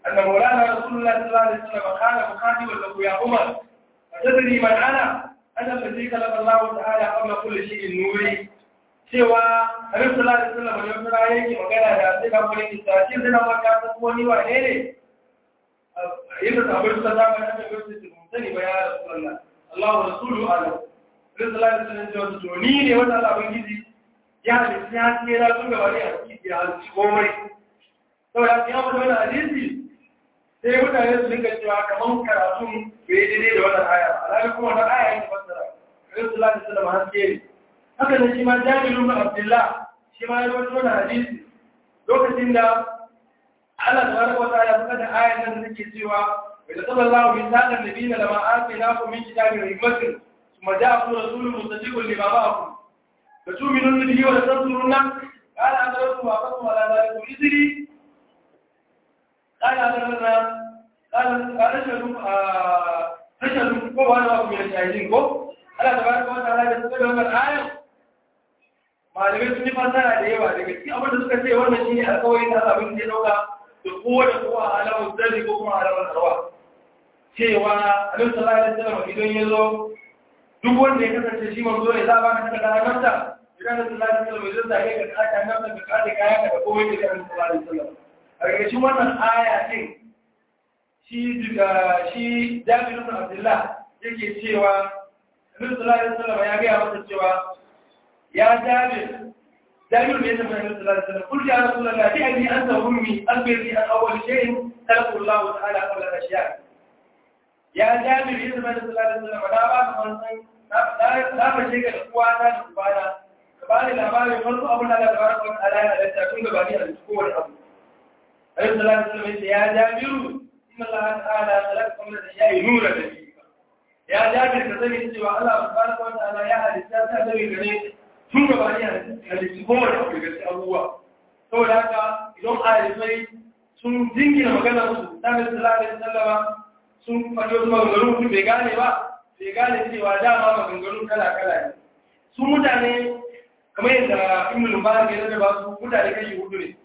أن مولانا رسول الله صلى الله عليه وسلم قال مخاطبا له يا عمر أتدري من أنا؟ أنا الذي خلق الله تعالى قبل كل شيء نوري cewa Annabi sallallahu alaihi wasallam ne wata yake magana da sai da wani kisa shi sai na maka ta ko ni wane ne yadda sahabbai suka zama da Annabi sai su sani ba ya Rasulullah Allahu rasulu alam Rasulullah sallallahu alaihi wasallam to ni ne wanda Allah ubangiji ya halitta ya tsira tun gaba ne a cikin ya halitta komai saboda ya mutu wannan hadisi sai mutane su dinga cewa kamar karatun bai daidai da wannan aya alhali kuma wannan aya yake fassara Rasulullah sallallahu alaihi wasallam haske ne haka ne shi ma Jabir ibn Abdullah shi ma ya rawaito wannan hadisi lokacin da Allah tabaraka wa ta'ala suka da ayan nan da take cewa wa sallallahu bi sallam nabiyina lama atinakum min kitabin hikmatin thumma ja'akum rasulun musaddiqun lima ma'akum fatu'minuna bihi wa tansuruna qala adratu wa aqatu ala dhalikum idri قال هذا قال قال شنو فشلوا ko wani abu mai shahidin ko Allah tabaraka wa ta'ala da suka da wannan ayar malamai sun yi fasara da yawa daga cikin abin da suka ce wannan shine alƙawarin da Allah bin ya dauka da kowa da kowa a alamun zari ko kuma alamun arwa cewa Annabi sallallahu alaihi wasallam idan ya zo duk wanda ya kasance shi manzo ne za ba ka daga ranar idan Annabi sallallahu alaihi wasallam zai zage ka kata nan da ka da kaya ka komai da Annabi sallallahu alaihi wasallam a ƙarƙashin wannan aya din shi daga shi Jabir ibn Abdullah yake cewa Annabi sallallahu alaihi wasallam ya ga masa cewa ya Jabir Jabir ne zama Annabi sallallahu alaihi wasallam kullu ya Rasulullah bi anni anta ummi akhbirni an awwal shay'in khalaqa Allah ta'ala qabla al-ashya' ya Jabir ne zama Annabi sallallahu alaihi wasallam da ba ka san na ba shi ga uwa ta da ubana ka bani labarin farko abin da Allah tabaraka wa ta'ala ya halatta tun gaba ni a cikin wani abu Ayyuka sallallahu alaihi wasallam ya Jabiru inna Allah ta'ala khalaqa qabla al-ashya'i nuran nabiyika ya Jabir ka sani cewa Allah subhanahu wa ta'ala ya halitta ta da gare tun gaba ni a cikin kowane abu daga cikin abubuwa saboda haka idan ayyukai sun jingina maganar su ta sallallahu alaihi wasallam sun faɗi wasu maganganu mutum bai gane ba bai gane cewa dama maganganu kala-kala ne su mutane kamar yadda ibn mubarak ya rarraba su mutane kashi hudu ne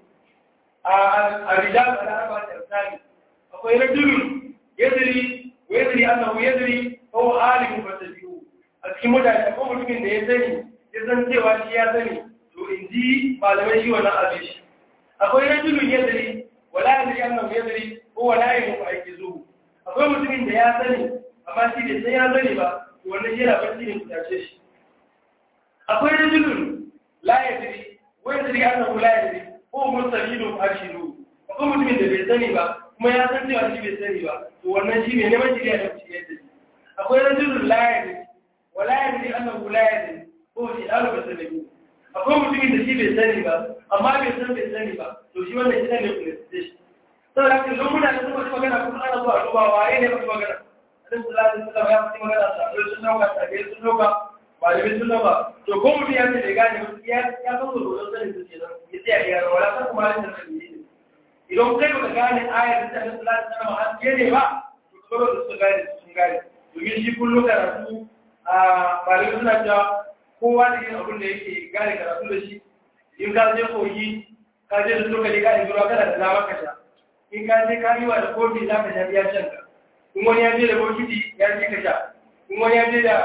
a rijal da arba da tsari akwai rajulun yadri wa yadri annahu yadri ko alimu fa tabi'u a cikin mutane akwai mutumin da ya sani ya san cewa shi ya sani to in ji malamai shi wannan abin shi akwai rajulun yadri wala yadri annahu yadri ko wala yadri fa aikizuhu akwai mutumin da ya sani amma shi bai sai ya sani ba to wannan yana barci ne kutace shi akwai rajulun la yadri wa yadri annahu la yadri ko mustamidu ashiru akwai mutumin da bai sani ba kuma ya san cewa shi bai sani ba to wannan shi ne neman shirya da shi yadda akwai rajulun la yadri wa la yadri annahu la yadri ko shi dalu bai sani akwai mutumin da shi bai sani ba amma bai san bai sani ba to shi wannan shi ne kutace shi saboda haka don mutane sun faɗi magana kuma ana zuwa duba waye ne faɗi magana annabi sallallahu alaihi wasallam ya faɗi magana sahabbai sun dauka sahabbai sun dauka malamai sun dauka to ko mutum ya ce da gane ya ya san da dole sani su kenan ya tsaya ya rawa wala san kuma halin da kan yi idan kai baka gane ayar da annabi sallallahu alaihi wasallam an ne ba to kuma da su gane sun gane domin shi kullum karatu a malamai suna cewa kowa da yin abin da yake gane karatu da shi in ka je koyi ka je da lokali ka yi ruwa kana da damar ka sha in ka je ka yi wa da kofi za ka sha biya shan ka in wani ya je da bokiti ya ce ka sha in wani ya je da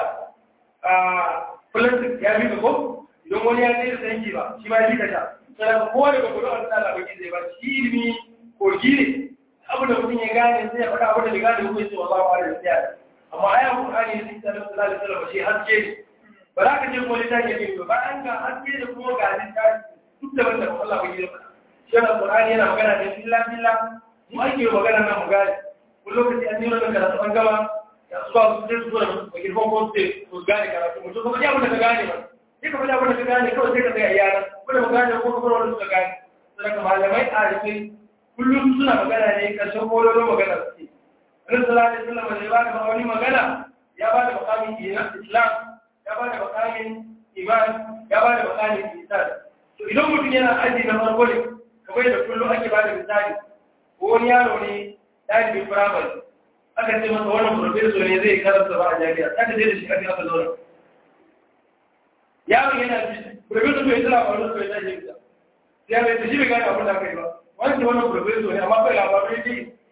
plastic ya bi ka ko idan wani ya je da sanki ba shi ma ya ka sha sai ka kowa daga gudu a tsala baki zai ba shi ilimi kogi ne abu da mutum ya gane sai ya faɗa abu da bai gane ko ya ce wallahu ala da tsaya amma ayan qur'ani ne sai sallallahu alaihi wasallam shi haske ne ba za ka je ko littafi ya ce ba an ga haske da kuma ga littafi duk da wanda Allah bai yi faɗa shi Qur'ani yana magana da billah billah mu ake magana nan mu gane ko lokaci an yi wannan karatu an gama ya su ba su sai su zo da bakir ko ko sai su gane karatu mu to kuma ya mun ka gane ba sai ka fada mun ka gane kawai sai ka ga yara ko da magana ko kuma wani suka gane sai ka malamai a rike kullum suna magana ne karshen kololo magana su Annabi sallallahu alaihi wasallam ya ba da wani magana ya ba da makamin Islam ya ba da makamin iman ya ba da makamin ihsan to idan mutum yana aji na farko ne kamar da kullum ake ba da misali ko wani yaro ne ɗalibin firamare aka ce masa wannan profesor ne zai karanta ba a jami'a aka je da shi aka aka zauna yaron yana ji profesor bai tsira ba wani bai tashi bisa ya bai tashi bai gane abin da aka yi ba wani ce wannan profesor ne amma kai labarai ne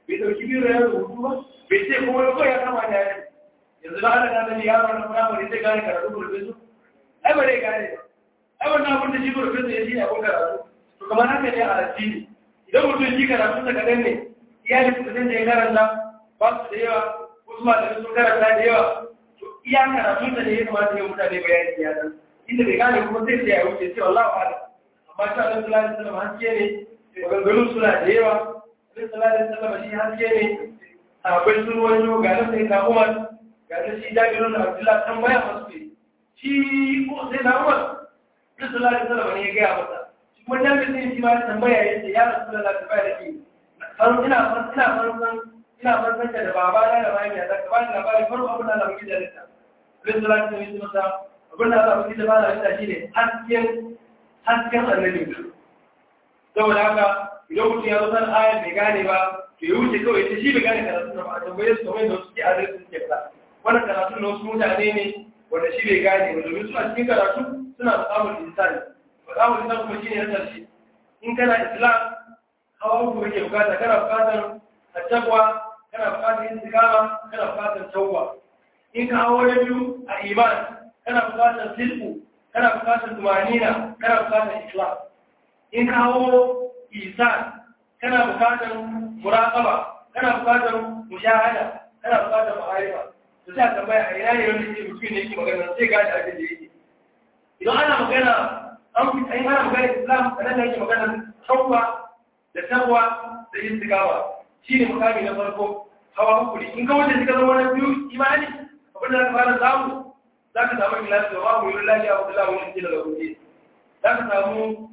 bai dauki biro ya rubutu ba bai ce kuma ko ya kama da yare yanzu da ana gane yaro na firamare zai gane karatu profeso ai ba zai gane ba ai wannan abin da shi profeso ya shi ne abin karatu to kamar haka ne a addini idan mutum shi karatu da kaɗan ne iyalin kudin da ya karanta ba su da yawa wasu malamai sun karanta da yawa to iya karatun da ne ya kamata ya mutane bayani ya dan inda bai gane kuma sai ya wuce sai wallahi ala amma ta Allah sallallahu alaihi wasallam haske ne maganganun suna da yawa Allah sallallahu alaihi wasallam shi haske ne akwai sun wani ga nan sai ka Umar ga nan shi Jabirun Abdullah tambaya masu ne shi ko sai na Umar Allah sallallahu alaihi wasallam ne ya ga masa shi kuma Jabirun shi ma tambaya yace ya Rasulullah ta bayar da farko ina farko ina farko ina farko da baba na da mai da ka bani labari farko abin da Allah ya da ta Allah sallallahu alaihi wasallam abin da Allah ya da bani da shi ne hasken hasken annabi saboda haka idan mutum ya zo san ayar bai gane ba to ya wuce kawai ta shi bai gane karatu ba a tambaye su kamar da suke a zai suke fada wannan karatu na wasu mutane ne wanda shi bai gane ba domin suna cikin karatu suna samun insani ba samun insani kuma shi ne na ƙarshe in kana islam hawa uku kake bukata kana bukatar attaqwa kana bukatar istiqama kana bukatar tawwa in ka hawo na biyu a iman kana bukatar silku kana bukatar tumanina kana bukatar islam in ka hawo isan kana bukatar muraqaba kana bukatar mushahada kana bukatar ma'arifa to sai tambaya a ina ne wanda yake mutum ne yake magana sai ga da abin da yake idan ana magana an fi tsayin ana magana islam a nan da yake magana tawwa da tawwa da istiqama shine makami na farko hawa hukuri in ka wuce suka zama na biyu imani abin da zaka fara samu zaka samu ikhlasi wa ma'amu lillahi wa billahi wa injila da kuke zaka samu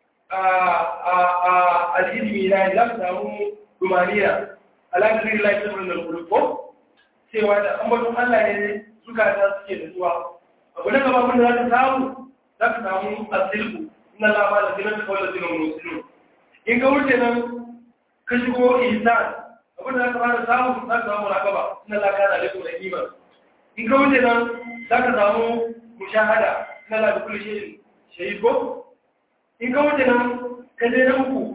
al'ilmi na za ka samu rumaniya alaƙar lillahi ta murnar kurko cewa da ambaton Allah ne suka ta suke da zuwa abu na gaba wanda za ka samu za ka samu asilku ina lama da zinar da kawai da zinar musulun in ka wuce nan ka shigo ihsan abin da za ka fara samu za ka samu rakaba ina laka da alaikum da iman in ka wuce nan za ka samu mushahada ina la da kullu shay'in shahid ko in ka wuce nan ka je na uku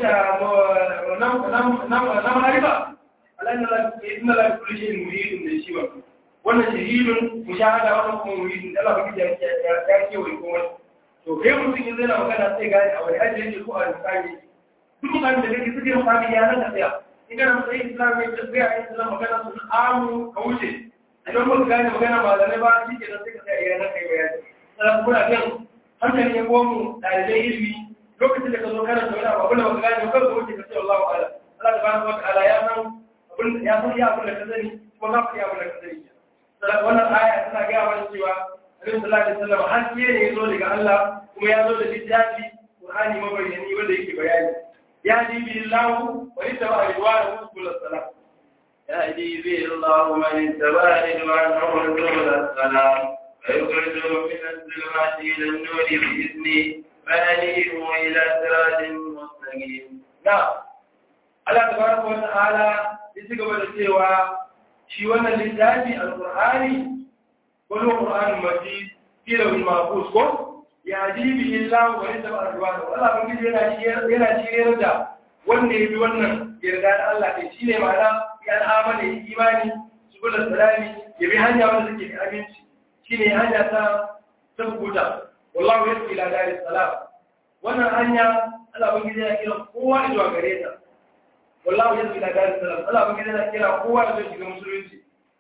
na maharifa inna la kulli shay'in muridun da shi wa wannan shahidun mushahada wannan kuma muridun da Allah baki ya ya ke wai kuma to kai mutum yanzu yana magana sai gane a wani aji yake ko a misali duk mutane da kake suke mutane ya nan da tsaya in kana matsayin islam ne da tsaya in islam magana sun amu ka wuce idan ba ka gane magana malamai ba shi ke nan sai ka tsaya ya nan kai bayani sai kuna kan hankali ya gomu ɗalibai ilimi lokacin da ka zo kana da wani abu abin da baka gane kan ka wuce ka ce Allahu ala Allah tabaraka wa ta'ala ya san abin ya san ya abin da ka sani kuma za ka yi abin da ka sani sai wannan aya tana ga mana cewa Annabi sallallahu alaihi wasallam haske ne ya zo daga Allah kuma ya zo da littafi Qur'ani mabayyani wanda yake bayani ya di billahu wa ittaba ridwanahu subhanahu wa ta'ala يهدي به الله من اتبع رضوانه سبل السلام فيخرجهم من الظلمات إلى النور بإذنه فهديهم إلى صراط مستقيم نعم Allah tabaraka wa ta'ala ya ci gaba da cewa shi wannan littafi alqur'ani wani qur'anin majid kila bil mahfuz ko ya jibi illa wa yadda arwana Allah ban gidi yana yana shirye da wanda ya bi wannan yarda da Allah ne shine ma'ana ya amana ya imani subul salami ya bi hanya wanda take da aminci shine hanya ta tabbuta wallahu yasbi ila daris salam wannan hanya Allah ban gidi yana kira kowa zuwa gare ta wallahu yasbi ila daris salam Allah ban gidi yana kira kowa zuwa shiga musulunci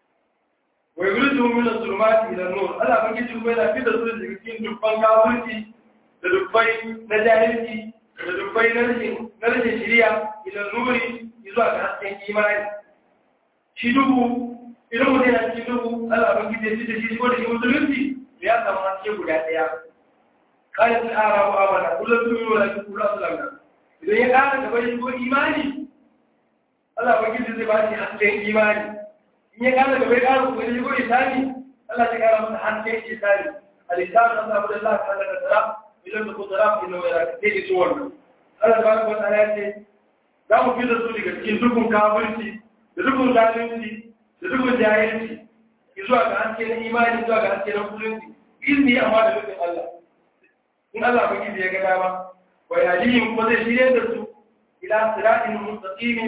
wa yuridu min az-zulumati ila an-nur Allah ban gidi kuma yana fitar su daga cikin dubban kafirci da dubbai na jahilci da dubbai na rashin na rashin shari'a ila nuri zuwa ga hasken imani shi dubu idan mutum yana cikin dubu Allah ban gidi ya fitar shi ko da shi musulunci ya samu haske guda ɗaya kayan sun ara wa amana kullum sun yi wa lafi kula su lamna idan ya ƙara gaba shi ko imani Allah ba gizi zai ba shi hasken imani in ya ƙara gaba ya ƙara kuma shi ko isani Allah ya ƙara masa hasken isani alisani an samu da Allah ta daga tsara idan da ko tsara ku ina wayar ka sai su wannan Allah ta baraka wata ya ce za mu fi da su daga cikin dukkan kafirci da dukkan zalunci da dukkan jahilci zuwa ga haske na imani zuwa ga haske na musulunci izini amma da nufin Allah in Allah ba gizi ya ga dama wa yalihim kuma zai shirye da su ila siratin mustaqimin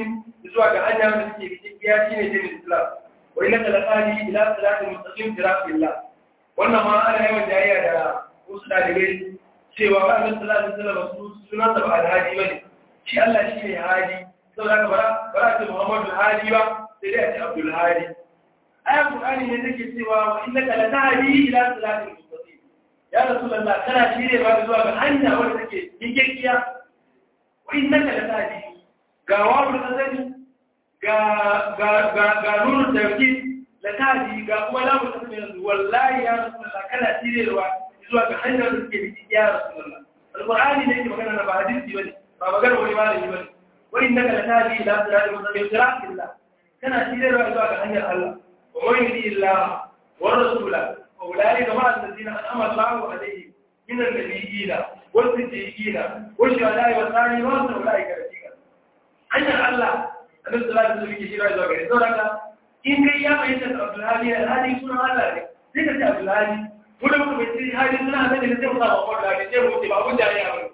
zuwa ga hanya da suke gaskiya shine dinin Islam wa innaka laqadi ila siratin mustaqim siratillah wannan ma ana yawan jayayya da wasu dalibai cewa ba annabi sallallahu alaihi wasallam sunan sa ba alhaji bane shi Allah shi ne hadi saboda ka bara bara ce Muhammadu hadi ba sai dai a ce Abdul hadi ayat Qur'ani ne take cewa wa innaka latahdi ila siratin mustaqim ya rasulullah kana shirye ba zuwa ga hanya wanda take yikkiya wa innaka latahdi ga wawu da sani ga ga ga ga nuru tawkid latahdi ga kuma lamu ta sani wallahi ya rasulullah kana shiryewa zuwa ga hanyar da take yikkiya ya rasulullah alqur'ani ne ke magana ba hadisi bane ba magana wani malami bane wa innaka latahdi ila siratin mustaqim siratillah kana shiryewa zuwa ga hanyar Allah ومن يطع الله والرسول فاولئك مع الذين انعم الله عليهم من النبيين والصديقين والشهداء والصالحين وحسن اولئك رفيقا hanyar Allah annabi sallallahu alaihi wasallam yake shirya zuwa gare saboda in kai ya bayyana Abdul Hadi Hadi sunan Allah ne sai ka ce Abdul Hadi ko da mutum bai Hadi sunan Allah ne sai mu sa Muhammad Hadi sai mu ce ba mun jariya ba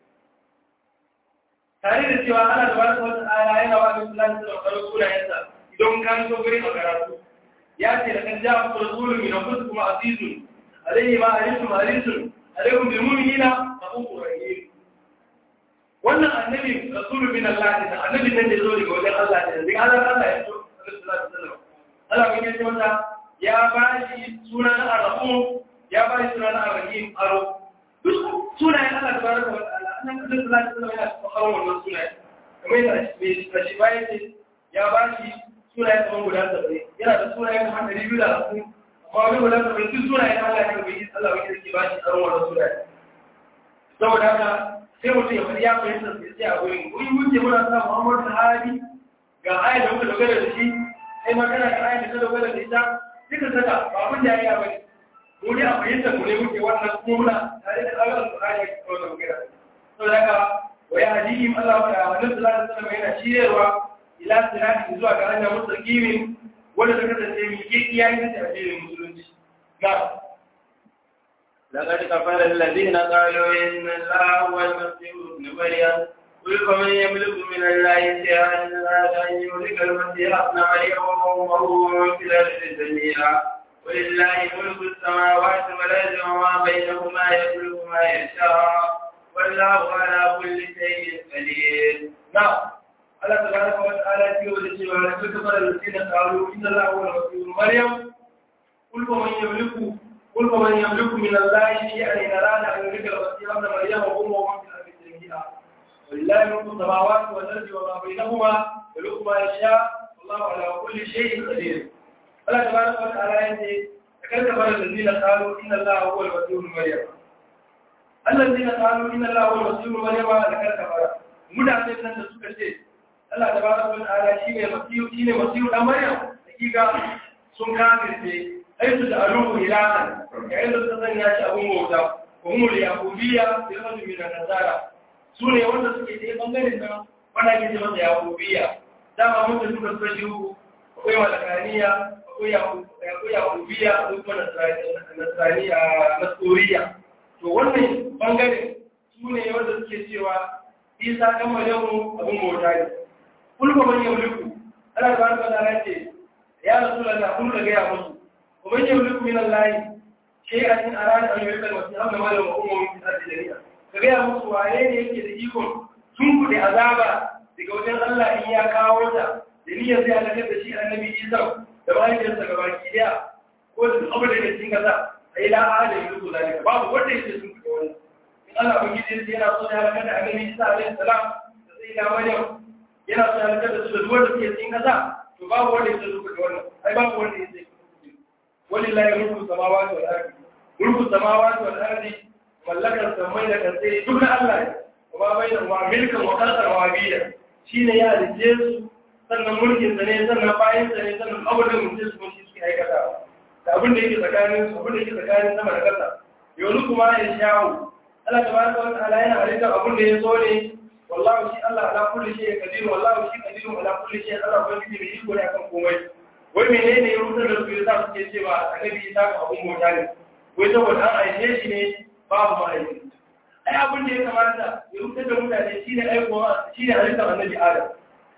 tare da cewa Allah tabaraka wa ta'ala yana wa Annabi sallallahu alaihi wasallam sunayensa idan kan so gurin a karatu يأتي لقد جاءكم رسول من أنفسكم عزيز عليه ما علمتم حريص عليكم بالمؤمنين رؤوف رحيم wannan annabi rasulun min Allah ne annabi nan da zo daga wajen Allah ne daga Allah Allah ya so sallallahu alaihi wasallam Allah ya ce mata ya ba shi sunan ar-rahim ya ba shi sunan ar-rahim aro duk sunayen Allah tabaraka wa ta'ala annabi sallallahu alaihi wasallam yana tsoron wannan sunayen kamar yadda shi bayan ya ba shi sunayen kamar guda saba'in yana da sunayen kamar ɗari biyu da hamsin amma wani guda saba'in duk sunayen Allah ya bai Allah wani da ke ba shi tsaron wannan sunayen saboda haka sai mutum ya faɗi ya fahimta sai sai a wurin wani wuce muna sa Muhammadu Sahabi ga ayat da muka dogara da shi sai magana da ayat da ta dogara da ita duka saka ba abin da ya yi bane mu ne a fahimta mu ne muke wannan kuma muna tare da Allah Al-Qur'ani ya kawo da magana saboda haka wa ya hadihim Allah wa Annabi sallallahu alaihi wasallam yana shiryarwa ila sirati zuwa ga hanyar mustaqimin wanda ta kasance mai kiyaye ne da addinin musulunci na لقد كفر الذين قالوا إن الله هو المسيح ابن مريم قل فمن يملك من الله شيئا إلا أن يهلك المسيح ابن مريم وأمه في الأرض جميعا ولله ملك السماوات والأرض وما بينهما يخلق ما يشاء والله على كل شيء قدير نعم Allah tabaraka wa ta'ala ya ce cewa la takfara alladhina qalu inna Allaha huwa al-masih Maryam qul man yamliku qul man yamliku min Allahi shay'an in arada an yulika al-masih ibn Maryam wa ummuhu min al-ardi jami'a walillahi mulku samawati wal ardi wa ma bainahuma yakhluqu ma yasha wallahu ala kulli shay'in qadir Allah tabaraka wa ta'ala ya ce takfara alladhina qalu inna Allaha huwa al-masih Maryam alladhina qalu inna Allaha huwa al-masih Maryam la takfara mutanen nan da suka ce Allah da bada wani ala shi ne masiyu shi ne masiyu dan Maryam hakika sun kafirce ai su da aluhu ilahan yayin da suka sanya shi abun bauta ko mu da yahudiya da yahudu min nasara su ne wanda suke da bangaren nan wanda ke ce masa yahudiya dama mun da suka suka jiru akwai malakaniya akwai akwai yahudiya akwai kuma nasraniya nasoriya to wannan bangaren su ne wanda suke cewa isa kan maryamu abun bauta ne kulka man yamliku Allah tabaraka wa ta'ala ce ya rasulullah kun ga ya musu wa man yamliku min Allah shay'an in arada an yulqa wa ta'ala ma lahu ummu min ardi jami'a ka ga ya musu waye ne yake da iko tun ku da azaba daga wajen Allah in ya kawo ta da niyyar zai halakar da shi annabi Isa da mahaifiyarsa gabaki daya ko da abu da ke cikin kasa ai la ahada yulqu zalika babu wanda yake sun ka wani in Allah ubangiji yana so ya halakar da annabi Isa alaihi salam da sai da Maryam yana so ya halakar da su da duwar da suke cikin kasa to babu wanda ya zuka da wannan ai babu wanda ya zai walillahi mulku samawati wal ardi mulku samawati wal ardi mallakar samai da kasai duk na Allah ne kuma bai da wa milkan wa kasar wa biya shine ya rije su sannan mulkin sa ne sannan bayan sa ne sannan abin da mutum su shi suke aikata da abin da yake tsakanin su abin da yake tsakanin sama da kasa yau kuma ya shawo Allah tabaraka wa ta'ala yana halittar abin da ya so ne wallahu shi Allah ala kulli shay qadir wallahu shi qadir ala kulli shay Allah ba shi mai iko ne akan komai wai menene ya rubuta da su yasa suke cewa annabi Isa ka abun mota ne wai saboda an aike shi ne babu ma'aiki ai abin da ya kamata ya rubuta da mutane shine aikowa shine halittar annabi Adam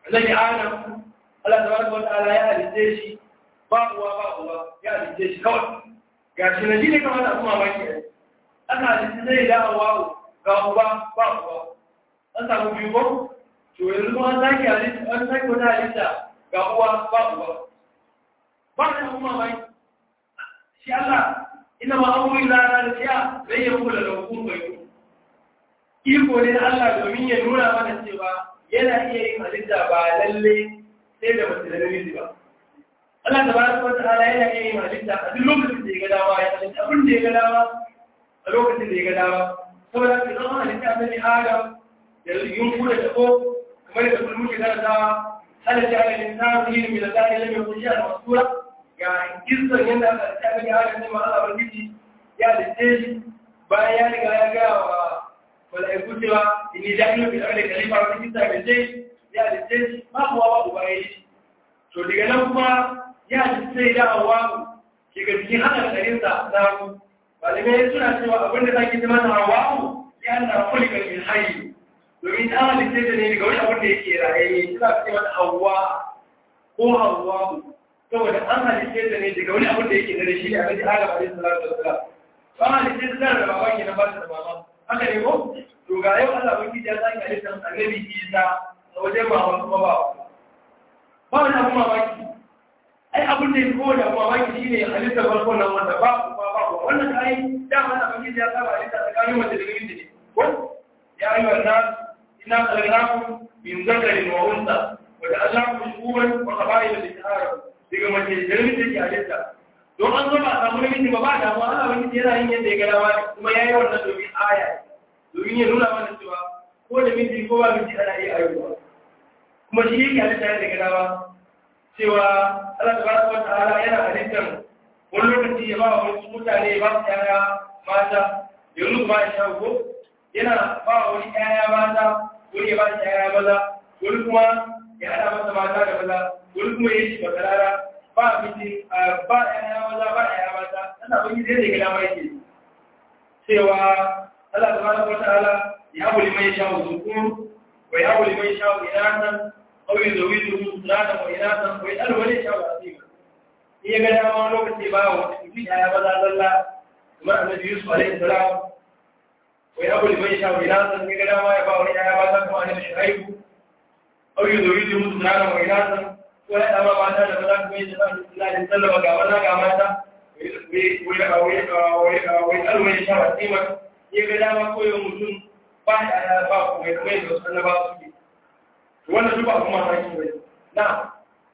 annabi adam Allah tabaraka wa ta'ala ya halitta shi ba uwa ba uwa ya halitta shi kawai ga shi na ji ne kamar da kuma baki ne aka halitta zai da hawa ga uba ba uwa an samu biyu ko to yanzu kuma an sake halitta an sake wata halitta ga uwa ba uwa ba da kuma baki shi Allah ina ma amuri lara da siya zai yi kula da hukun bai iko ne na Allah domin ya nuna mana cewa yana iya yin halitta ba lalle sai da mace da namiji ba Allah ta baraka wa ta'ala yana iya yin halitta a duk lokacin da ya ga dama ya halitta abin da ya ga dama a lokacin da ya ga dama saboda haka idan an halitta annabi Adam da yunku da tabo kamar da kullum ke karantawa halitta ala insanu yin min al-zahiri lam yakun shay'an masura ga kisan yadda aka halitta annabi Adam ne ma Allah barkiti ya halitta shi bayan ya riga ya ga wa mala'iku cewa inni jahilu bil ardi khalifa wa kisa ga sai ya halitta shi ba kuwa ba uba yayi to daga nan kuma ya ji sai da hawa ke ga cikin haka karinsa na ku malamai suna cewa abin da zaki zama na hawa ya na kulikar min hayy domin ta halitta da ne daga wani abin da yake raye suna ce mata hawa ko hawa saboda an halitta da ne daga wani abin da yake da shi ne a gaji adam alaihi salatu wassalam ba halitta da da baba ke na ba da mama haka ne ko to ga yau Allah ubangiji ya sake halitta annabi Isa a wajen mama kuma ba ba wani abu mamaki ai abin da ya kowa da mamaki shi ne halittar farko nan wanda ba ku ba ba ku wannan kai dama na bangiji ya saba halitta tsakanin wanda da gami ne ko ya yi wannan ina kalgaraku min zakarin wa unsa wanda Allah ku shuguban wa qabail da tahara daga mace da gami da ke halitta don an zo ba a samu namiji ba ba da mu Allah wani yana yin yadda ya ga dama kuma yayi wannan domin aya domin ya nuna mana cewa ko da miji ko ba miji ana iya ayyuka kuma shi yake halitta daga dama cewa Allah tabaraka wa ta'ala yana halittar wani lokaci ya ba wa wasu mutane ya ba su yaya mata yanzu kuma ya shawo ko yana ba wa wani yaya mata wani ya ba su yaya maza wani kuma ya hada masa mata da maza wani kuma ya shi bakarara ba miji ba yaya maza ba yaya mata ana bangi zai daga dama yake cewa Allah tabaraka wa ta'ala ya abu liman shawo zukur wa ya abu liman shawo inatan أو يزوجه ثلاثة وإناثا ويسأل ولي شاء عظيما هي قال ما لوك اتباعه في آية بدا الله ثم النبي يوسف عليه السلام ويأبو لمن يشاء إناثا هي قال ما يباع ولي آية بدا كما أن شعيب أو يزوجه ثلاثة وإناثا ويأتى ما بعد هذا بدا كما يشاء الله عليه وسلم وقامنا قامتا ويسأل من يشاء عظيما هي قال ما كل يوم بعد آية باب ويتميز وسأل باب wannan duk abu mamaki ne na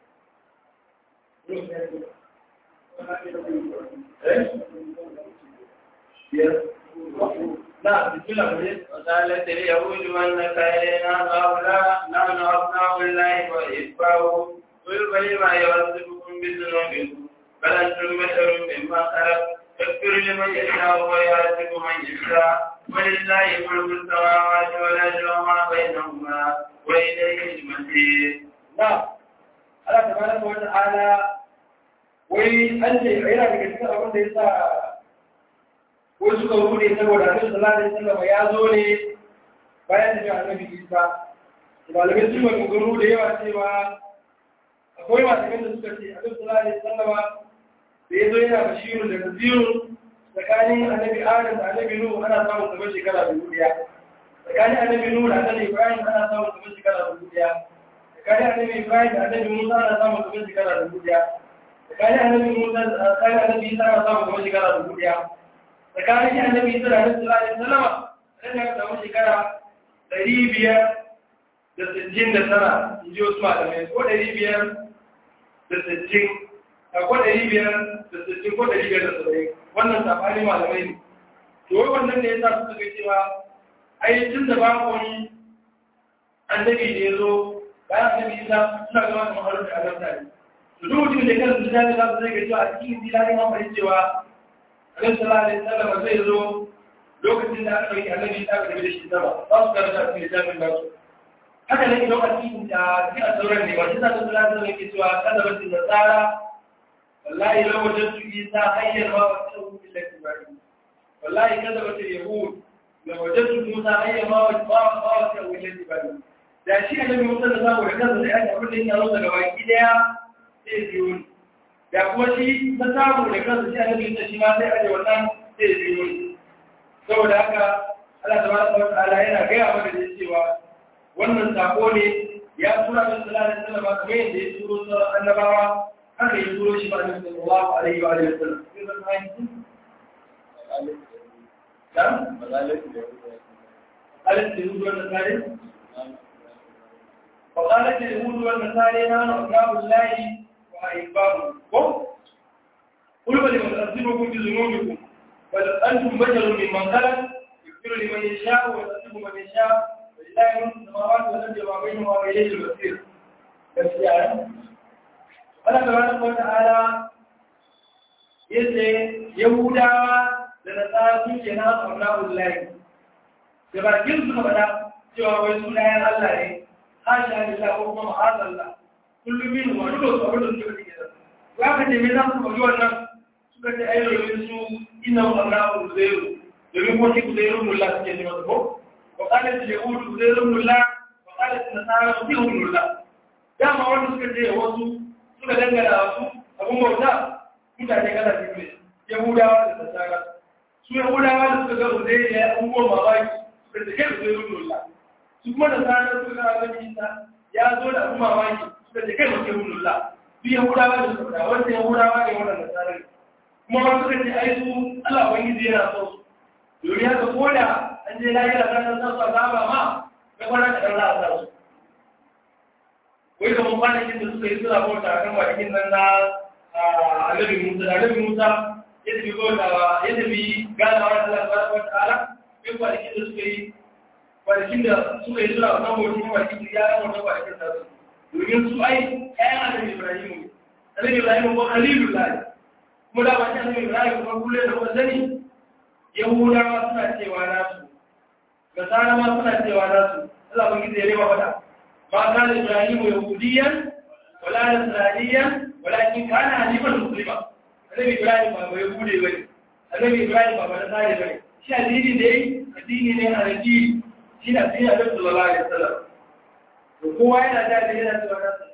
وقالت اليهود والنصارى هؤلاء نحن أبناء الله وإتباعه قل فلما يعذبكم بذنوبكم بل أنتم بشر مما خلق يغفر لمن يشاء ويعذب من يشاء ولله ملك السماوات والأرض وما بينهما وإليه المسير نعم Allah tabaraka wa ta'ala wai an ce yana daga cikin abin da yasa wai suka rude saboda Annabi sallallahu alaihi wasallam ya zo ne bayan da Annabi Isa malamai sun yi gano da yawa cewa akwai masu da suka ce Annabi sallallahu alaihi wasallam da ya zo yana bashirun da nazirun tsakanin Annabi Adam da Annabi Nuhu ana samun kamar shekara dubu daya tsakanin Annabi Nuhu da Annabi Ibrahim ana samun kamar shekara dubu daya tsakanin Annabi Ibrahim da Annabi Musa ana samun kamar shekara dubu daya tsakanin Annabi Musa da tsakanin Annabi Isa ana samun kamar shekara dubu daya tsakanin Annabi Isa da Annabi sallallahu alaihi wasallam sai ya samu shekara ɗari biyar da sittin da tara in ji wasu malamai ko ɗari biyar da sittin ko ɗari biyar da sittin ko ɗari biyar da saba'in wannan safani malamai ne to wai wannan ne ya sa suka ga cewa ai tun da babu wani annabi da ya zo bayan annabi isa suna gama kamar harin da annabta ne to duk mutum da kansu da za su zai ga cewa a cikin zilarin an fahimci cewa annabi sallallahu alaihi wasallam zai zo lokacin da aka yi annabi isa ka tafi da shi sama za su karanta a cikin littafin nasu haka ne idan a cikin da cikin sauran ne ba shi sa su sallallahu alaihi wasallam ke cewa kada ba su nasara wallahi law wajadtu isa hayyan ma wajadtu illa ibrahim wallahi kada ba su yahud law wajadtu musa hayyan ma wajadtu illa ibrahim da shi a nabi musa da samu da kansa da ya abin da ya zo daga baki daya sai biyo ni da kuma shi ta samu da kansa shi a nabi musa shi ma sai aje wannan sai biyo ni saboda haka Allah tabaraka wa ta'ala yana gaya mana da cewa wannan sako ne ya tura da sallallahu alaihi wasallam kamar yadda ya turo sauran annabawa haka ya turo shi ba da sallallahu alaihi wa alihi wasallam نعم قالت اليهود والنصارى وقالت اليهود والنصارى نحن أبناء الله وأحبابه قل بل يؤذبكم بذنوبكم بل أنتم بشر ممن خلق يغفر لمن يشاء ويعذب من يشاء ولله ملك السماوات والأرض وما بينهما وإليه المصير بس يعني Allah tabaraka wa ta'ala yace Yahudawa da nasara sun ce na Allahu lahi da bakin su faɗa cewa wai sunayen Allah ne hasha lillah ko kuma ma'azallah kullum min wa duk su abin da suke faɗi kenan ya ka ce me za su faɗi wannan suka ce ai domin su inna Allahu zairu domin ko shi zairu mullah suke ce masa ko wa qalat al-yahud zairu mullah wa qalat an-nasara zairu mullah dama wanda suka ce wasu suka dangana wasu abun bauta mutane kala biyu ne yahudawa da nasara su yahudawa da suka ga uzai da abubuwan mamaki suka ce kai uzai rullullah su kuma da nasara suka ga abin isa ya zo da abun mamaki suka ce kai uzai rullullah su yahudawa da suka ga wanda yahudawa ne wannan nasara ne kuma ma suka ce ai su Allah ubangiji yana so su domin haka ko da an je lahira ta san sa azaba ma ga kwana da Allah a sa su wai kamar kwanakin da suka yi suna bauta a kan kwanakin nan na annabi Musa da annabi Musa ya tafi bauta ya tafi ganawa da Allah subhanahu wataala kai kwanakin da suka yi kwanakin da suka yi suna kan bauta kwanakin da ya yi wannan kwanakin da su domin su ai ƴaƴan annabi Ibrahim ne annabi Ibrahim ko Khalilullah kuma da ba shi annabi Ibrahim kuma kullum da kuma sani Yahudawa suna cewa nasu Nasara ma suna cewa nasu Allah ban gizo ya rema fata ما كان إبراهيم يهوديا ولا نصرانيا ولكن كان حنيفا مسلما النبي إبراهيم بابا يهودي بني النبي إبراهيم بابا نصراني بني shi addini dai addini ne a raki shi na addini a dabbal Allah ya sallam to kowa yana da da yana da wannan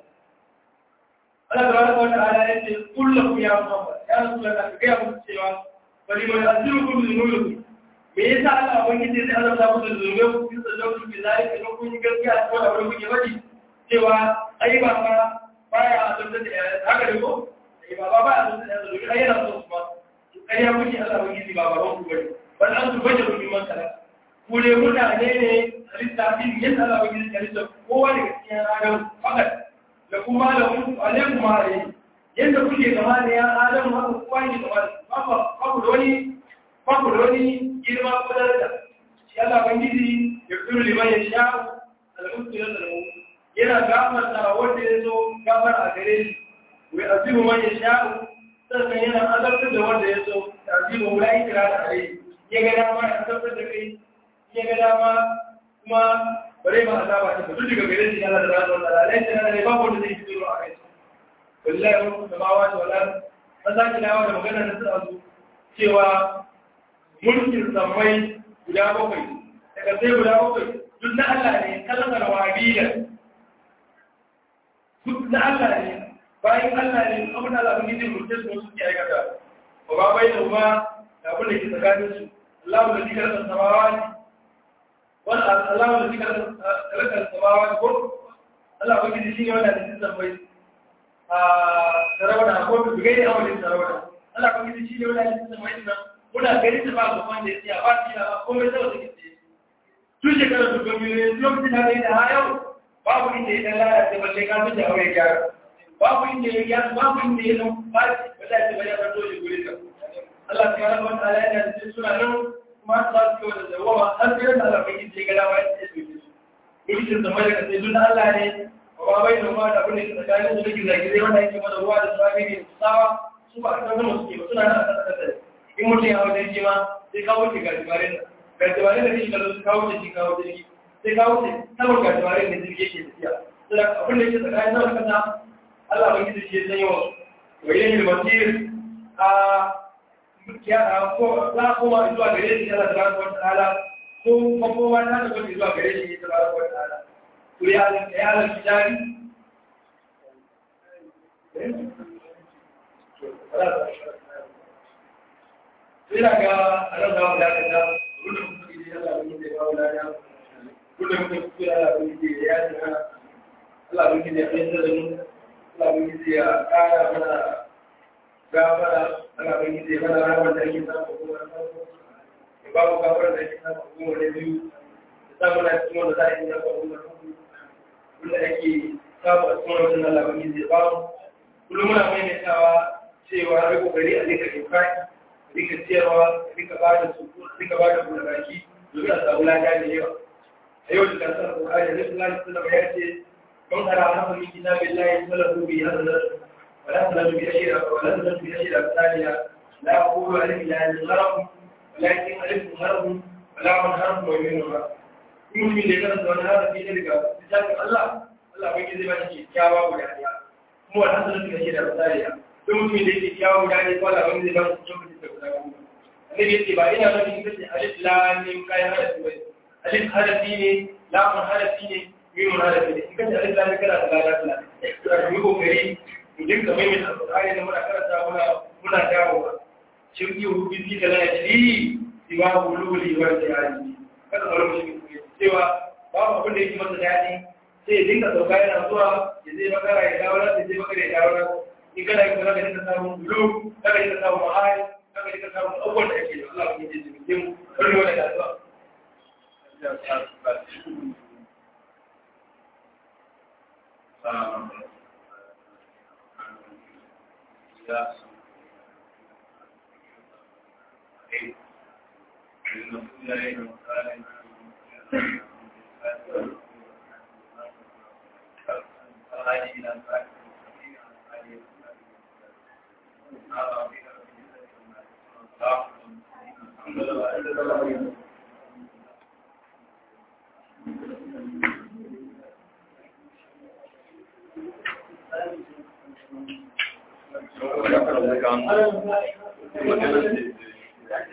Allah tabaraka wa ta'ala ya ce kullu ya Muhammad ya rasulullah ka ga mu cewa bari mai asirukum bi nurukum me yasa Allah ubangiji zai azabta ku da zunubai ku bisa dauki bi zai ka kun yi gaskiya ko da wani kuke wadi cewa ai ba ba baya azabta da haka ne ko ai ba ba ba azabta da zunubai ai yana so kuma kai ya kuke Allah ubangiji ba ba ku bane bal an tu bajaru min man kala ku ne mutane ne halitta din yadda Allah ubangiji ya halitta kowa daga cikin adam fakat da kuma da ku alaikum alaihi yadda kuke gama da ya adam haka kowa ne gama da ba ku da wani babu da wani girma ko daraja shi Allah bangiji ya firu liman ya sha almusu ya zalmu yana gafarta wanda ya zo gafar a gare shi wai azimu man ya sha sannan yana azabtar da wanda ya zo azimu wala ikra da alai ya ga dama ya azabtar da kai ya ga dama kuma bare ma azaba ta duk daga gare shi Allah da ranar Allah lai tana da babu wanda zai fito a kai wallahi wa samawati wal ard an sake dawo da magana da su cewa mulkin sammai guda bakwai daga sai guda bakwai duk na Allah ne kalmar wabila duk na Allah ne bayan Allah ne abin da Allah ne mulkin su suke aikata ba ba bai da kuma da abin da ke tsakanin su Allah da zikar da samawati wani Allah da zikar da samawati ko Allah ba gidi shi ne wanda da cikin sammai a sarawada ko bigai da amalin sarawada Allah ba gidi shi ne wanda da cikin sammai nan muna gari ta ba ku wanda ya ba shi da komai zai wata kice tun shekarar su gomi ne lokacin da kai da ha yau babu inda ya lalace balle ka fi da aure gyara babu inda ya gyara babu inda ya nan ba shi ba za ta bayyana to shi gure ka Allah ta yana wata ala yana da suna nan kuma za su yi da zawama har sai da Allah bai ce ga dawa ya ce su mulkin zama da kasai dun Allah ne ba bai da ma da abin da tsakanin su da gizagizai wanda yake mana ruwa da tsami ne tsawa su ba a kan zama suke ba suna nan a kasa kasa in mutum ya hau jirgi ma sai kawo ce gajimarin da gajimarin da shi kallo su kawo ce shi kawo jirgi sai kawo ce saman gajimarin da jirgi yake tafiya sai abin da yake tsakanin sama kasa Allah ban gizo shi ya sanya wasu wa yin hilmatir a ko za a koma zuwa gare shi Allah tabaraka wa ta'ala ko makowa ta da wani zuwa gare shi tabaraka wa ta'ala kuri halin ya halin kitari Ina ga a nan za mu dakata, gudun kuɗi ne Allah bin zai kawo lada, gudun kuɗi Allah bin zai ya yi mana, Allah bin zai ya fahimta da mu, Allah bin zai ya ƙara mana gafara, Allah bin zai mana ramar da ake samu ko wani samu, ya ba mu gafara da ake samu ko wani biyu, ya samu na cikin wanda za a yi ya ba mu wanda ake samu a cikin wajen Allah bin zai ba mu. Kullum muna maimaitawa cewa a kokari a rika infaki rika ciyarwa rika ba da su rika ba da buɗe baki domin a samu lada da yawa a yau da kasar Qur'ani da Allah sallallahu ya ce man hara hafa min kitabillahi sallallahu bi hadar wa la sallallahu bi ashira wa la sallallahu bi ashira thaniya la aqulu alif lam gharab walakin alif gharab wa la man harf wa min gharab in mun da kan wani harafi ne daga kitabin Allah Allah bai zai ba shi kyakkyawa guda ɗaya kuma wannan sallallahu bi ashira thaniya duk mutumin da yake kyawu da ne kwala wani zai ba su cikin da guda goma annabi yace ba ina nufin ita ce alif lam mim kai harafi bai alif harafi ne lam harafi ne mim harafi ne ita ce alif lam kana da lalata to a yi kokari mu dinga mai mai alƙur'ani da muna karanta muna muna dawowa shin yi hudu fi da lana ji siwa bululi wa jihadi kada mu rubuta shi cewa babu abin da yake masa daɗi sai ya dinga sauka yana zuwa ya zai makara ya dawo nan ya zai makara ya dawo nan in kana yi kuma ka samun bulu kada ka samun mahari kada ka samun abubuwan da ake da Allah ya ji jikin wani wani da zuwa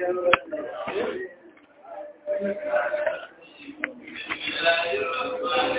Bismillahirrahmanirrahim.